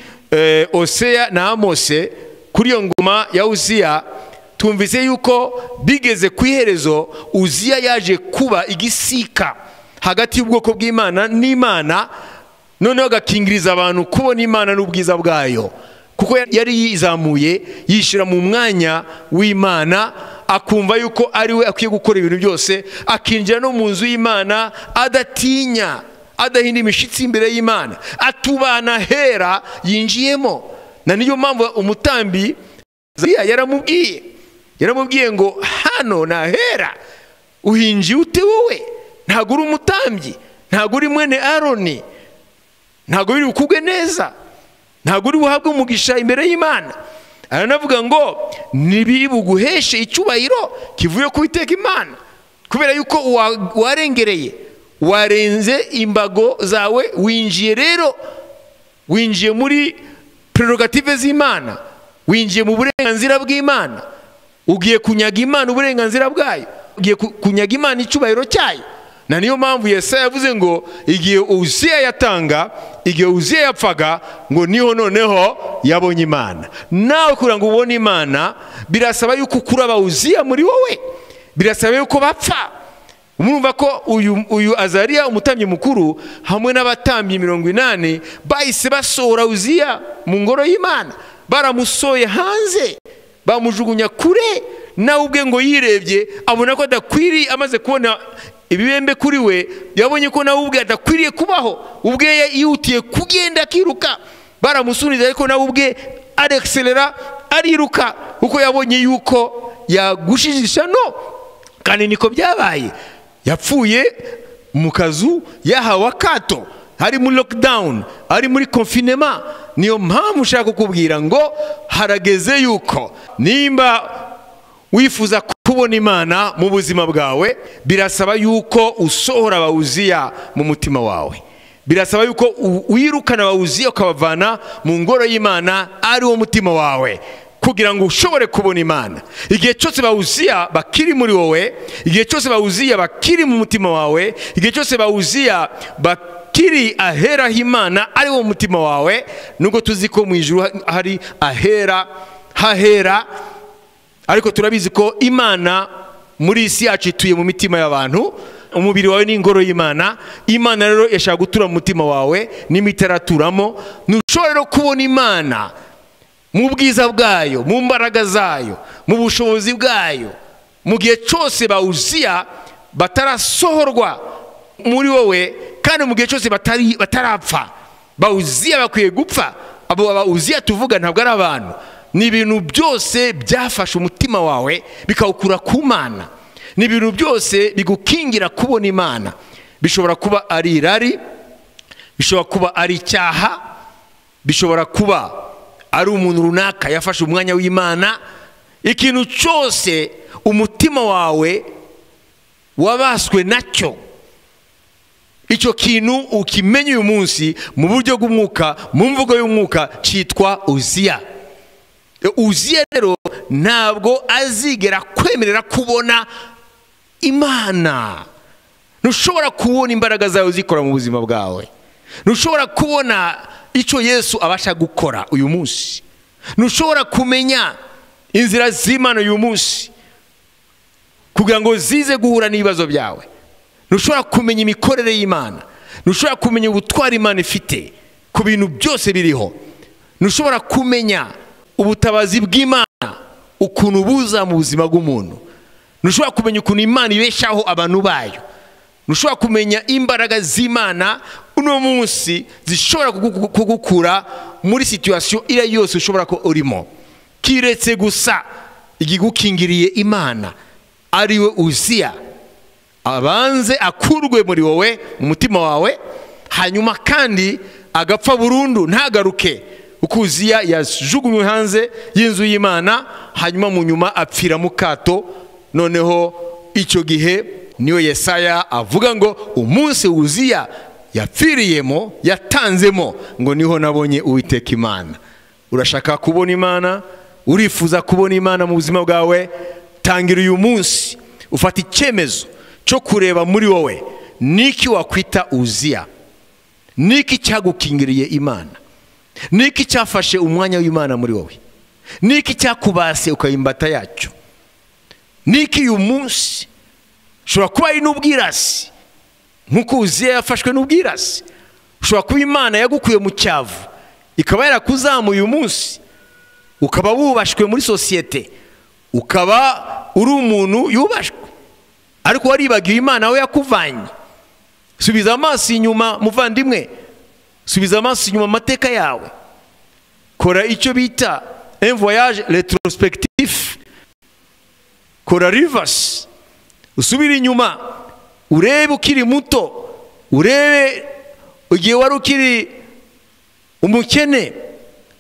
oseya na amose kuri iyo ngoma ya uziya tumvise yuko bigeze ku iherezo uziya yaje kuba igisika hagati y'ubwoko bw'imana n'imana noneho agakingiriza abantu kubona imana n'ubwiza bwayo kuko yari yizamuye yishyira mu mwanya w'imana akumva yuko ari we akwiye gukora ibintu byose akinjira no mu nzu y'imana adatinya adahinda imishyitsi imbere y'imana atubana hera yinjiyemo na niyo mpamvu umutambyi yaramubwiye yaramubwiye ngo hano ni ahera uhinjiye ute wowe ntabwo uri umutambyi ntabwo uri mwene aroni ntabwo biri bukugwe neza ntabwo uri buhabwe umugisha imbere y'imana aranavuga ngo ntibibuguheshe icyubahiro kivuye ku iteka imana kubera yuko warengereye warenze imbago zawe winjiye rero winjiye muri prerogative z'imana winjiye mu burenganzira bw'imana ugiye kunyaga imana uburenganzira bwayo ugiye kunyaga imana icyubahiro cyayo na niyo mpamvu yesaya yavuze ngo igihe uziya yatanga igihe uziya yapfaga ngo niho noneho yabonye imana nawe kugira ngo ubone imana birasaba yuko ukuraba uziya muri wowe birasaba yuko bapfa murumva ko uyu uyu azariya umutambyi mukuru hamwe n'abatambyi mirongo inani bahise basohora uziya mu ngoro y'imana baramusoye hanze bamujugunya kure nawe ubwe ngo yirebye abona ko adakwiriye amaze kubona ibibembe kuri we yabonye ko nawe ubwe adakwiriye kubaho ubwe yihutiye kugenda akiruka baramusunira ariko nawe ubwe arekiserera ariruka kuko yabonye yuko yagushijisha no kandi niko byabaye yapfuye mu kazu yahawe akato hari muri lockdown ari muri confinement niyo mpamvu ushaka kukubwira ngo harageze yuko nimba wifuza kubona imana mu buzima bwawe birasaba yuko usohora abawuziya mu mutima wawe birasaba yuko wirukana abawuziya ukabavana mu ngoro y'imana ari wo mutima wawe kugira ngo ushobore kubona imana igihe cyose bawuziya bakiri muri wowe igihe cyose bawuziya bakiri mu mutima wawe igihe cyose bawuziya bakiri ahera h'imana ari wo mutima wawe nubwo tuzi ko mu ijuru hari ahera hahera ariko turabizi ko imana muri isi yacu ituye mu mitima y'abantu umubiri wawe ni ingoro y'imana imana rero yashaka gutura mu mutima wawe n'imitaraturamo ntushobora rero kubona imana mu bwiza bwayo mu mbaraga zayo mu bushobozi bwayo mu gihe cyose bawuziya batarasohorwa muri wowe kandi mu gihe cyose batarapfa bawuziya bakwiye gupfa abo bawuziya tuvuga ntabwo ari abantu ni ibintu byose byafashe umutima wawe bikawukura ku mana ni ibintu byose bigukingira kubona imana bishobora kuba ari irari bishobora kuba ari icyaha bishobora kuba ari umuntu runaka yafashe umwanya w'imana ikintu cyose umutima wawe wabaswe nacyo icyo kintu ukimenye uyu munsi mu buryo bw'umwuka mu mvugo y'umwuka cyitwa uziya uziya rero ntabwo azigera kwemerera kubona imana ntushobora kubona imbaraga zawe zikora mu buzima bwawe ntushobora kubona icyo yesu abasha gukora uyu munsi ntushobora kumenya inzira z'imana uyu munsi kugira ngo zize guhura n'ibibazo byawe ntushobora kumenya imikorere y'imana ntushobora kumenya ubutwari imana ifite ku bintu byose biriho ntushobora kumenya ubutabazi bw'imana ukuntu buza mu buzima bw'umuntu ntushobora kumenya ukuntu imana ibeshaho abantu bayo ntushobora kumenya imbaraga z'imana uno munsi zishobora kugukura muri situwasiyo iyo ari yo yose ushobora ko urimo kiretse gusa igigukingiriye imana ariwe uziya abanze akurwe muri wowe mu mutima wawe hanyuma kandi agapfa burundu ntagaruke uko uziya yajugunywe hanze y'inzu y'imana hanyuma mu nyuma apfira mu kato noneho icyo gihe niyo yesaya avuga ngo umunsi wuziya yapfiriyemo yatanzemo ngo niho nabonye uwiteka imana urashaka kubona imana urifuza kubona imana mu buzima bwawe tangira uyu munsi ufata icyemezo cyo kureba muri wowe niki wakwita uziya niki cyagukingiriye imana niki cyafashe umwanya w'imana muri wowe niki cyakubase ukayimbata yacyo niki uyu munsi ushobora kuba ari n'ubwirasi nk'uko uziya yafashwe n'ubwirasi ushobora kuba imana yagukuye mu cyavu ikaba yarakuzamuye uyu munsi ukaba wubashwe muri sosiyete ukaba uri umuntu yubashwe ariko waribagiwe imana we yakuvanye subiza amaso inyuma muvandimwe subiza amaso inyuma amateka yawe kora icyo bita envoyage retrospectif kora rivasi usubire inyuma urebe ukiri muto urebe igihe wari ukiri umukene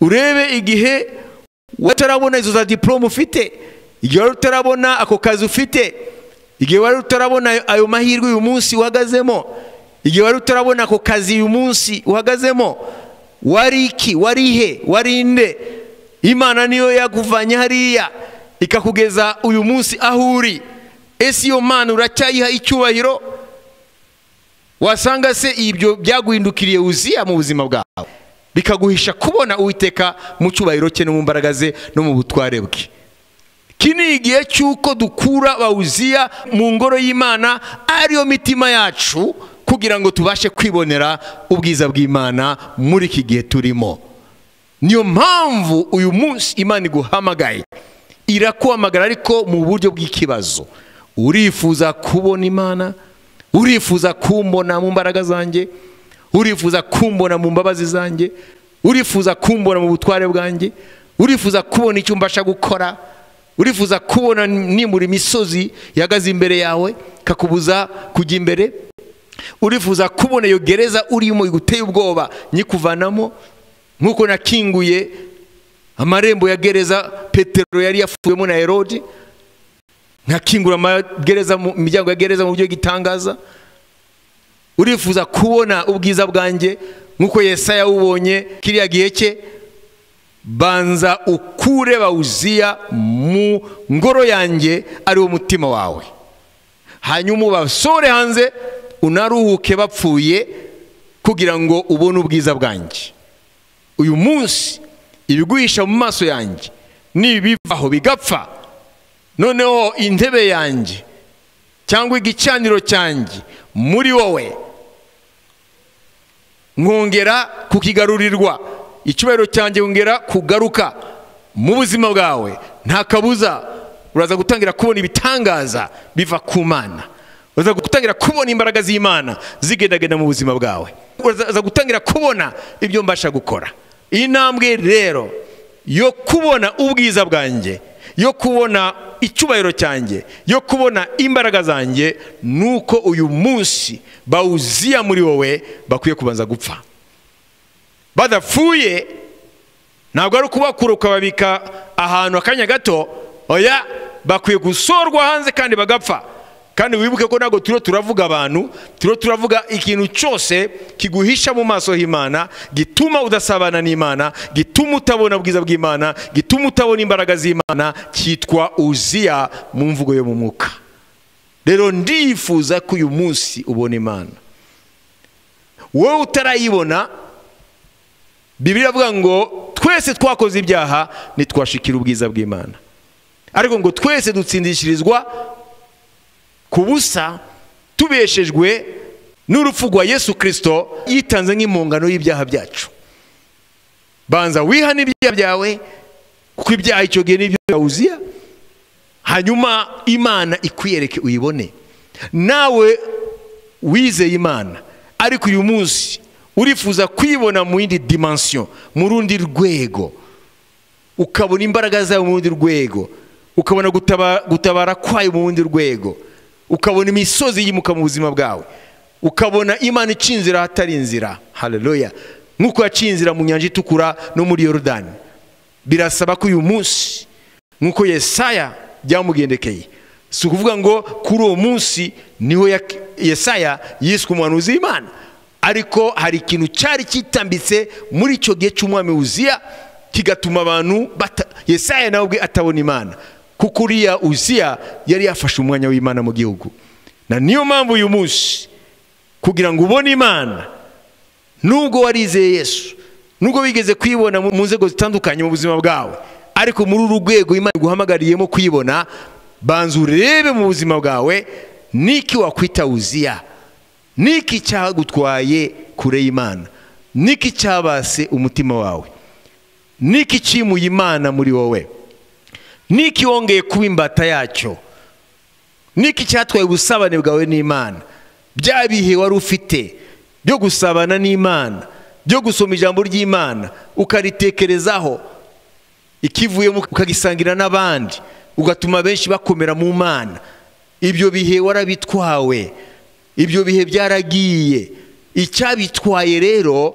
urebe igihe utarabona izo za diporome ufite igihe wari utarabona ako kazi ufite igihe wari utarabona ayo mahirwe uyu munsi uhagazemo igihe wari utarabona ako kazi uyu munsi uhagazemo wari iki wari ihe wari inde imana niyo yaguvanye hariya ikakugeza uyu munsi aho uri ese iyo mana uracyayiha icyubahiro wasanga se ibyo byaguhindukiriye wuziya mu buzima bwawe bikaguhisha kubona uwiteka mu cyubahiro cye no mu mbaraga ze no mu butware bwe iki ni igihe cy'uko dukura bawuziya mu ngoro y'imana ariyo mitima yacu kugira ngo tubashe kwibonera ubwiza bw'imana muri iki gihe turimo niyo mpamvu uyu munsi imana iguhamagaye irakuhamagara ariko mu buryo bw'ikibazo urifuza kubona imana urifuza kumbona mu mbaraga zanjye urifuza kumbona mu mbabazi zanjye urifuza kumbona mu butware bwanjye urifuza kubona icyo mbasha gukora urifuza kubona nimura imisozi ihagaze imbere yawe kakubuza kujya imbere urifuza kubona iyo gereza urimo iguteye ubwoba nyikuvanamo nk'uko nakinguye amarembo ya gereza petero yari yafuwemo na herode nkakingura amagereza mu miryango ya gereza mu buryo bw'itangaza urifuza kubona ubwiza bwanjye nk'uko yesaya wubonye kiriya gihe cye banza ukure bawuziya mu ngoro yanjye ari wo mutima wawe hanyuma ubasore hanze unaruhuke bapfuye kugira ngo ubone ubwiza bwanjye uyu munsi ibiguhisha mu maso yanjye nibivaho bigapfa noneho intebe yanjye cyangwa igicaniro cyanjye muri wowe nkongera kukigarurirwa icyubahiro cyanjye nkongera kugaruka mu buzima bwawe nta kabuza uraza gutangira kubona ibitangaza biva ku mana uraza gutangira kubona imbaraga z'imana zigendagenda mu buzima bwawe uraza gutangira kubona ibyo mbasha gukora iyi ntambwe rero yo kubona ubwiza bwanjye yo kubona icyubahiro cyanjye yo kubona imbaraga zanjye ni uko uyu munsi bawuziya muri wowe bakwiye kubanza gupfa badapfuye ntabwo ari ukubakura ukababika ahantu akanya gato oya bakwiye gusorwa hanze kandi bagapfa kandi wibuke ko ntabwo turiho turavuga abantu turiho turavuga ikintu cyose kiguhisha mu maso h'imana gituma udasabana n'imana gituma utabona ubwiza bw'imana gituma utabona imbaraga z'imana cyitwa uziya mu mvugo yo mu mwuka rero ndifuza ko uyu munsi ubona imana wowe utarayibona bibiri avuga ngo twese twakoze ibyaha ntitwashikira ubwiza bw'imana ariko ngo twese dutsindishirizwa ku busa tubeshejwe n'urupfu rwa yesu kirisito yitanze nk'impungano y'ibyaha byacu banza wihane ibyaha byawe kuko ibyaha icyo gihe n'ibyo byawuziya hanyuma imana ikwiyereke uyibone nawe wizeye imana ariko uyu munsi urifuza kwibona mu yindi dimansiyo mu rundi rwego ukabona imbaraga zawe mu rundi rwego ukabona gutabara kwayo mu rundi rwego ukabona imisozi yimuka mu buzima bwawe ukabona imana ica inzira ahatari inzira hareruya nk'uko yaciye inzira mu nyanja itukura no muri yorodani birasaba ko uyu munsi nk'uko yesaya byamugendekeye si ukuvuga ngo kuri uwo munsi niho yesaya yiswe umuhanuzi w'imana ariko hari ikintu cyari kitambitse muri icyo gihe cy'umwami wuziya kigatuma abantu yesaya nawe ubwe atabona imana kuko uriya uziya yari yafashe umwanya w'imana mu gihugu na niyo mpamvu uyu munsi kugira ngo ubone imana nubwo warizeye yesu nubwo wigeze kuyibona mu nzego zitandukanye mu buzima bwawe ariko muri uru rwego imana iguhamagariyemo kuyibona banza urebe mu buzima bwawe niki wakwita uziya niki cyagutwaye kure y'imana niki cyabase umutima wawe niki cyimuye imana muri wowe niki wongeye kuba imbata yacyo niki cyatwaye ubusabane bwawe n'imana bya bihe wari ufite byo gusabana n'imana byo gusoma ijambo ry'imana ukaritekerezaho ikivuyemo ukagisangira n'abandi ugatuma benshi bakomera mu mana ibyo bihe warabitwawe ibyo bihe byaragiye icyabitwaye rero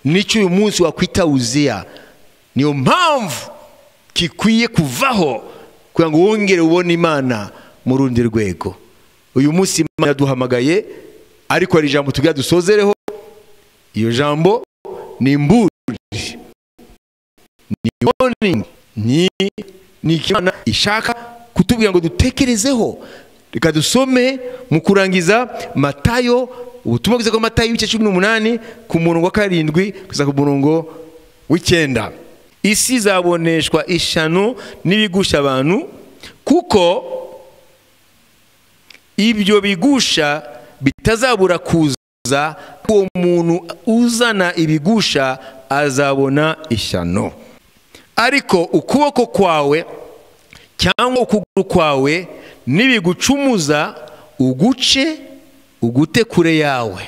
nicyo uyu munsi wakwita wuziya niyo mpamvu gikwiye kuvaho kugira ngo wongere ubone imana mu rundi rwego uyu munsi imana yaduhamagaye ariko hari ijambo tubwira dusozereho iyo jambo ni imburi ni warning ni ni imana ishaka kutubwira ngo dutekerezeho reka dusome mu kurangiza matayo ubutumwa bwiza bw'amatayo y'ibice cumi n'umunani ku murongo wa karindwi kugeza ku murongo w'icyenda isi izaboneshwa ishano n'ibigusha abantu kuko ibyo bigusha bitazabura kuza uwo muntu uzana ibigusha azabona ishyano ariko ukuboko kwawe cyangwa ukuguru kwawe n'ibigucumuza uguce ugute kure yawe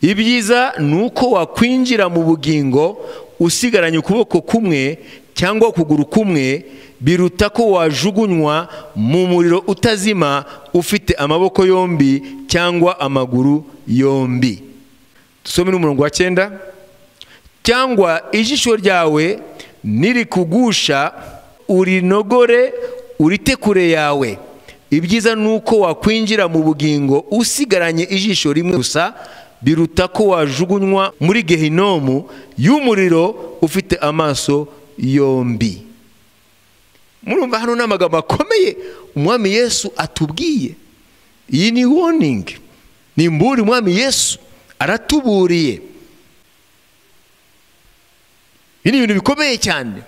ibyiza ni uko wakwinjira mu bugingo usigaranye ukuboko kumwe cyangwa ukuguru kumwe biruta ko wajugunywa mu muriro utazima ufite amaboko yombi cyangwa amaguru yombi dusome n'umurongo wa cyenda cyangwa ijisho ryawe nirikugusha urinogore urite kure yawe ibyiza ni uko wakwinjira mu bugingo usigaranye ijisho rimwe gusa biruta ko wajugunywa muri gehinomu y'umuriro ufite amaso yombi murumva hano ni amagambo akomeye umwami yesu atubwiye iyi ni woningi ni imburi umwami yesu aratuburiye ibi ni ibintu bikomeye cyane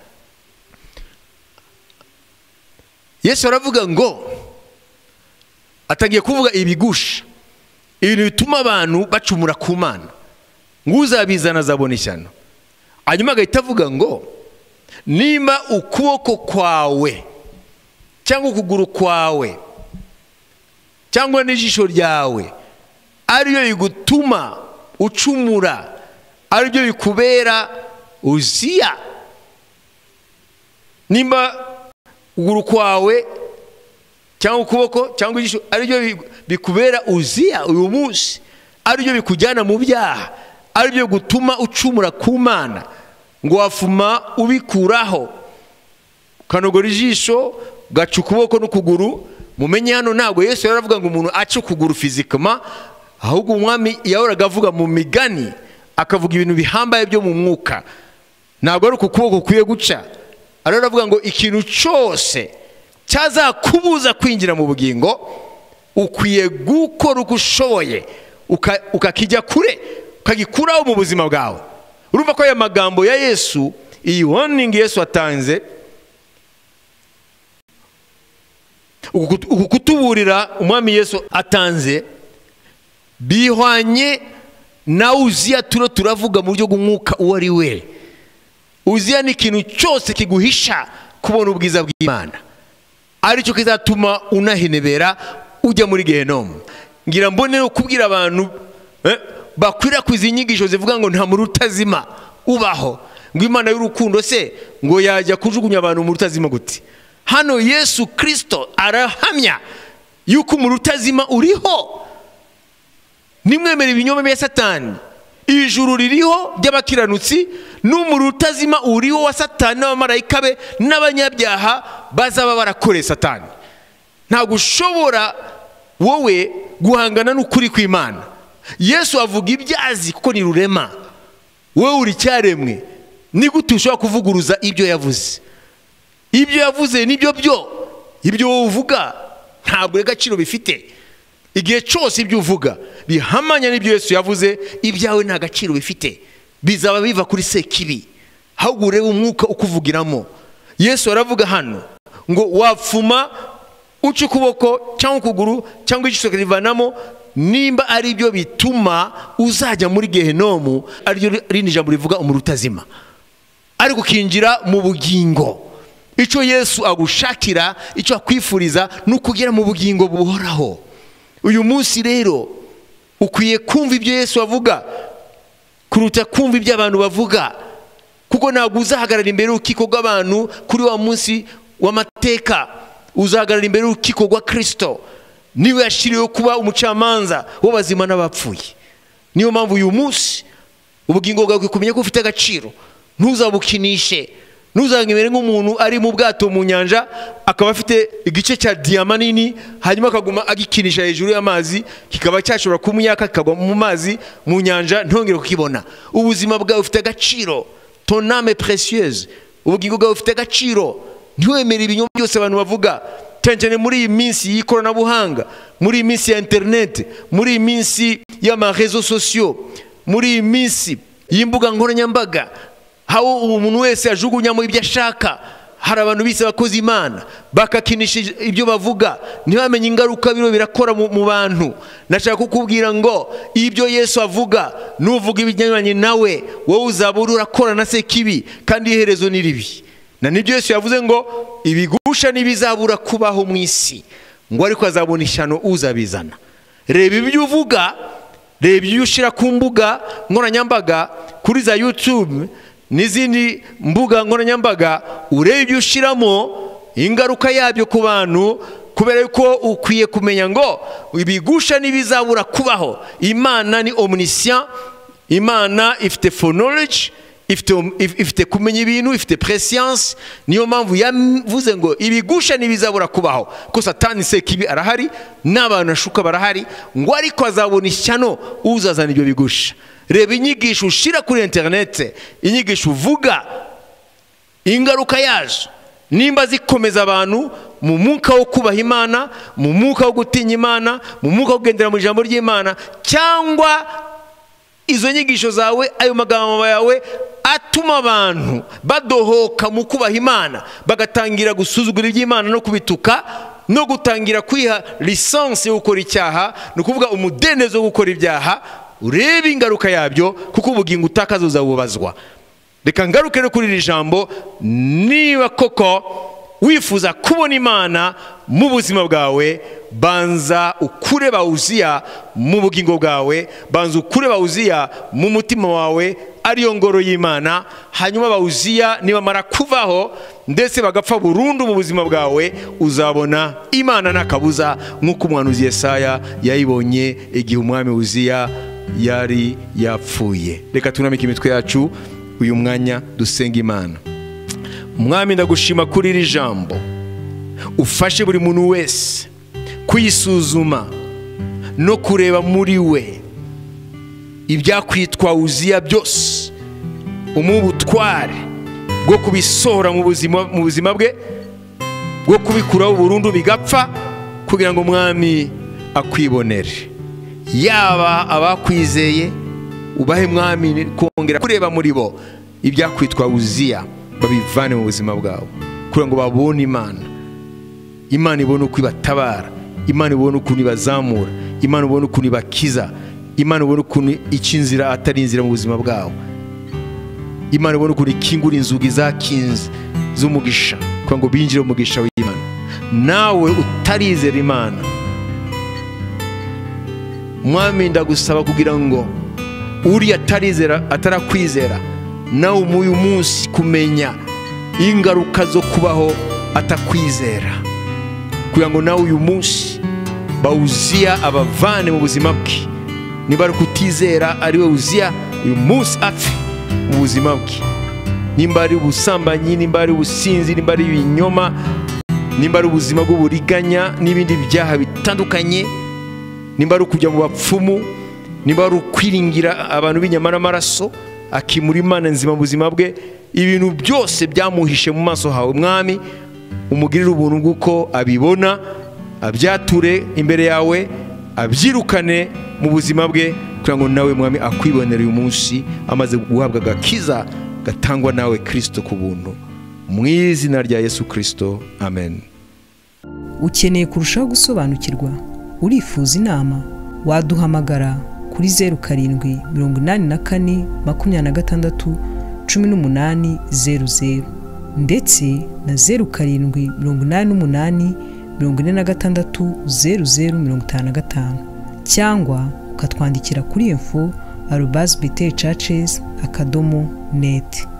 yesu aravuga ngo atangiye kuvuga ibigusha ibintu bituma abantu bacumura ku mana uzabizana azabona ishyano hanyuma agahita avuga ngo nimba ukuboko kwawe cyangwa ukuguru kwawe cyangwa n'ijisho ryawe aribyo bigutuma ucumura aribyo bikubera uziya nimba ukuguru kwawe cyangwa ukuboko cyangwa ijisho aribyo bikubera uziya uyu munsi aribyo bikujyana mu byaha aribyo gutuma ucumura ku mana ngo wafuma ubikuraho ukanogora ijisho ugaca ukuboko n'ukuguru mumenye hano ntabwo yesu yari aravuga ngo umuntu ace ukuguru fizikama ahubwo umwami yahoraga avuga mu migani akavuga ibintu bihambaye byo mu mwuka ntabwo ari uku kuboko kukwiye guca ariyo aravuga ngo ikintu cyose cyazakubuza kwinjira mu bugingo ukwiye gukora uko ushoboye uka- ukakijya kure ukagikuraho mu buzima bwawe urumva ko aya magambo ya yesu iyi warning yesu atanze uku kut- uku kutuburira umwami yesu atanze bihwanye na uziya turiho turavuga mu buryo bw'umwuka uwo ari we uziya ni ikintu cyose kiguhisha kubona ubwiza bw'imana aricyo kizatuma unahenebera ujya muri gehenomu ngira mbone no kubwira abantu eh, bakwirakwiza inyigisho zivuga ngo nta muri utazima ubaho ngo imana y'urukundo se ngo yajya kujugunya abantu mu utazima gute hano yesu kirisito arahamya yuko umuri utazima uriho nimwemere ibinyoma bya satani ijuru ririho ry'abakiranutsi n'umuriro utazima uriho wa satani n'abamarayika be n'abanyabyaha bazaba barakoreye satani ntabwo ushobora wowe guhangana n'ukuri kw'imana yesu avuga ibyo azi kuko ni rurema wowe uri cyaremwe ni gute ushobora kuvuguruza ibyo yavuze ibyo yavuze nibyo byo ibyo wowe uvuga ntabwo agaciro bifite igihe cyose ibyo uvuga bihamanya n'ibyo yesu yavuze ibyawe nta gaciro bifite bizaba biva kuri sekibi ahubwo urebe umwuka ukuvugiramo yesu aravuga hano ngo wapfuma uca ukuboko cyangwa ukuguru cyangwa igice ukakivanamo nimba ari byo bituma uzajya muri gehenomu ariryo rindi jambo rivuga umuriro utazima ariko ukinjira mu bugingo icyo yesu agushakira icyo akwifuriza ni ukugera mu bugingo buhoraho uyu munsi rero ukwiye kumva ibyo yesu avuga kuruta kumva ibyo abantu bavuga kuko ntabwo uzahagarara imbere y'urukiko rw'abantu kuri wa munsi w'amateka uzahagarara imbere y'urukiko rwa kirisito niwe yashyiriweho kuba umucamanza w'abazima n'abapfuye niyo mpamvu uyu munsi ubugingo bwawe ukwiye kumenya ko bufite agaciro ntuzabukinishe ntuzamwemere nk'umuntu ari mu bwato mu nyanja akaba afite igice cya diyama nini hanyuma akaguma agikinisha hejuru y'amazi kikaba cyashobora kumuyaka kikagwa mu mazi mu nyanja ntongere kukibona ubuzima bwawe bufite agaciro toname preciyeuse ubugingo bwawe bufite agaciro ntiwemere ibinyoma byose abantu bavuga cyane cyane muri iyi minsi y'ikoranabuhanga muri iyi minsi ya interineti muri iyi minsi y'amarezo sosiyo muri iyi minsi y'imbuga nkoranyambaga aho umuntu wese ajugunyamo ibyo ashaka hari abantu bise abakozi imana bakakinisha ibyo bavuga ntibamenye ingaruka bino birakora mu mu bantu nashaka kukubwira ngo ibyo yesu avuga nuvuga ibijyanye nawe wowe uzaba uri urakora na sekibi kandi iherezo ni ribi na nibyo yesu yavuze ngo ibigusha ntibizabura kubaho mu isi ngo ariko azabona ishyano uzabizana reba ibyo uvuga reba ibyo ushyira ku mbuga nkoranyambaga kuri za yutube n'izindi mbuga nkoranyambaga urebe ibyo ushyiramo ingaruka yabyo ku bantu kubera yuko ukwiye kumenya ngo ibigusha ntibizabura kubaho imana ni omunisiyani imana ifite fonologi ifite if- ifite kumenya ibintu ifite presiyanse niyo mpamvu yavuze ngo ibigusha ntibizabura kubaho ko satani sekibi arahari n'abantu ashuka barahari ngo ariko azabona ishyano uzazana ibyo bigusha reba inyigisho ushyira kuri interinete inyigisho uvuga ingaruka yazo nimba zikomeza abantu mu mwuka wo kubaha imana mu mwuka wo gutinya imana mu mwuka wo kugendera mu ijambo ry'imana cyangwa izo nyigisho zawe ayo magambo yawe atuma abantu badohoka mu kubaha imana bagatangira gusuzugura iby'imana no kubituka no gutangira kwiha lisansi yo gukora icyaha ni ukuvuga umudendezo wo gukora ibyaha urebe ingaruka yabyo kuko ubugingo utakaza uzabubazwa reka ngaruke no kuri iri jambo niba koko wifuza kubona imana mu buzima bwawe banza ukure bawuziya mu bugingo bwawe banza ukure bawuziya mu mutima wawe ariyo ngoro y'imana hanyuma bawuziya nibamara kuvaho ndetse bagapfa burundu mu buzima bwawe uzabona imana n'akabuza nk'uko umuhanuzi yesaya yayibonye igihe umwami wuziya yari yapfuye reka tunamike imitwe yacu uyu mwanya dusenga imana mwami ndagushima kuri iri jambo ufashe buri muntu wese kuyisuzuma no kureba muri we ibyakwitwa wuziya byose umuha ubutware bwo kubisohora mu buzima mu buzima bwe bwo kubikuraho burundu bigapfa kugira ngo umwami akwibonere yaba abakwizeye ubahe mwami kongera kureba muri bo ibyakwitwa wuziya babivane mu buzima bwawe kugira ngo babone imana imana ibone uko ibatabara imana ibone ukuntu ibazamura imana ibone ukuntu ibakiza imana ibone ukuntu ica inzira atari inzira mu buzima bwawe imana ibone ukuntu ikingura inzugi zakinze z'umugisha kugira ngo binjire mu mugisha w'imana nawe utarizera imana mwami ndagusaba kugira ngo uriya atarizera atarakwizera nawe umuyu munsi kumenya ingaruka zo kubaho atakwizera kugira ngo nawe uyu munsi bawuziya abavane mu buzima bwe niba ari ukutizera ari we wuziya uyu munsi apfe mu buzima bwe nimba ari ubusambanyi nimba ari ubusinzi nimba ari ibinyoma nimba ari ubuzima bw'uburiganya n'ibindi byaha bitandukanye nimba ari ukujya mu bapfumu nimba ari ukwiringira abantu b'inyama n'amaraso akimura imana nzima mu buzima bwe ibintu byose byamuhishe mu maso hawe mwami umugirire ubuntu bw'uko abibona abyature imbere yawe abyirukane mu buzima bwe kugira ngo nawe mwami akwibonere uyu munsi amaze guhabwa agakiza gatangwa nawe kirisito ku buntu mu izina rya yesu kirisito amen ukeneye kurushaho gusobanukirwa urifuza inama waduhamagara kuri zeru karindwi mirongo inani na kane makumyabiri na gatandatu cumi n'umunani zeru zeru ndetse na zeru karindwi mirongo inani n'umunani mirongo ine na gatandatu zeru zeru mirongo itanu na gatanu cyangwa ukatwandikira kuri info arubasi biteri cacesi akadomo neti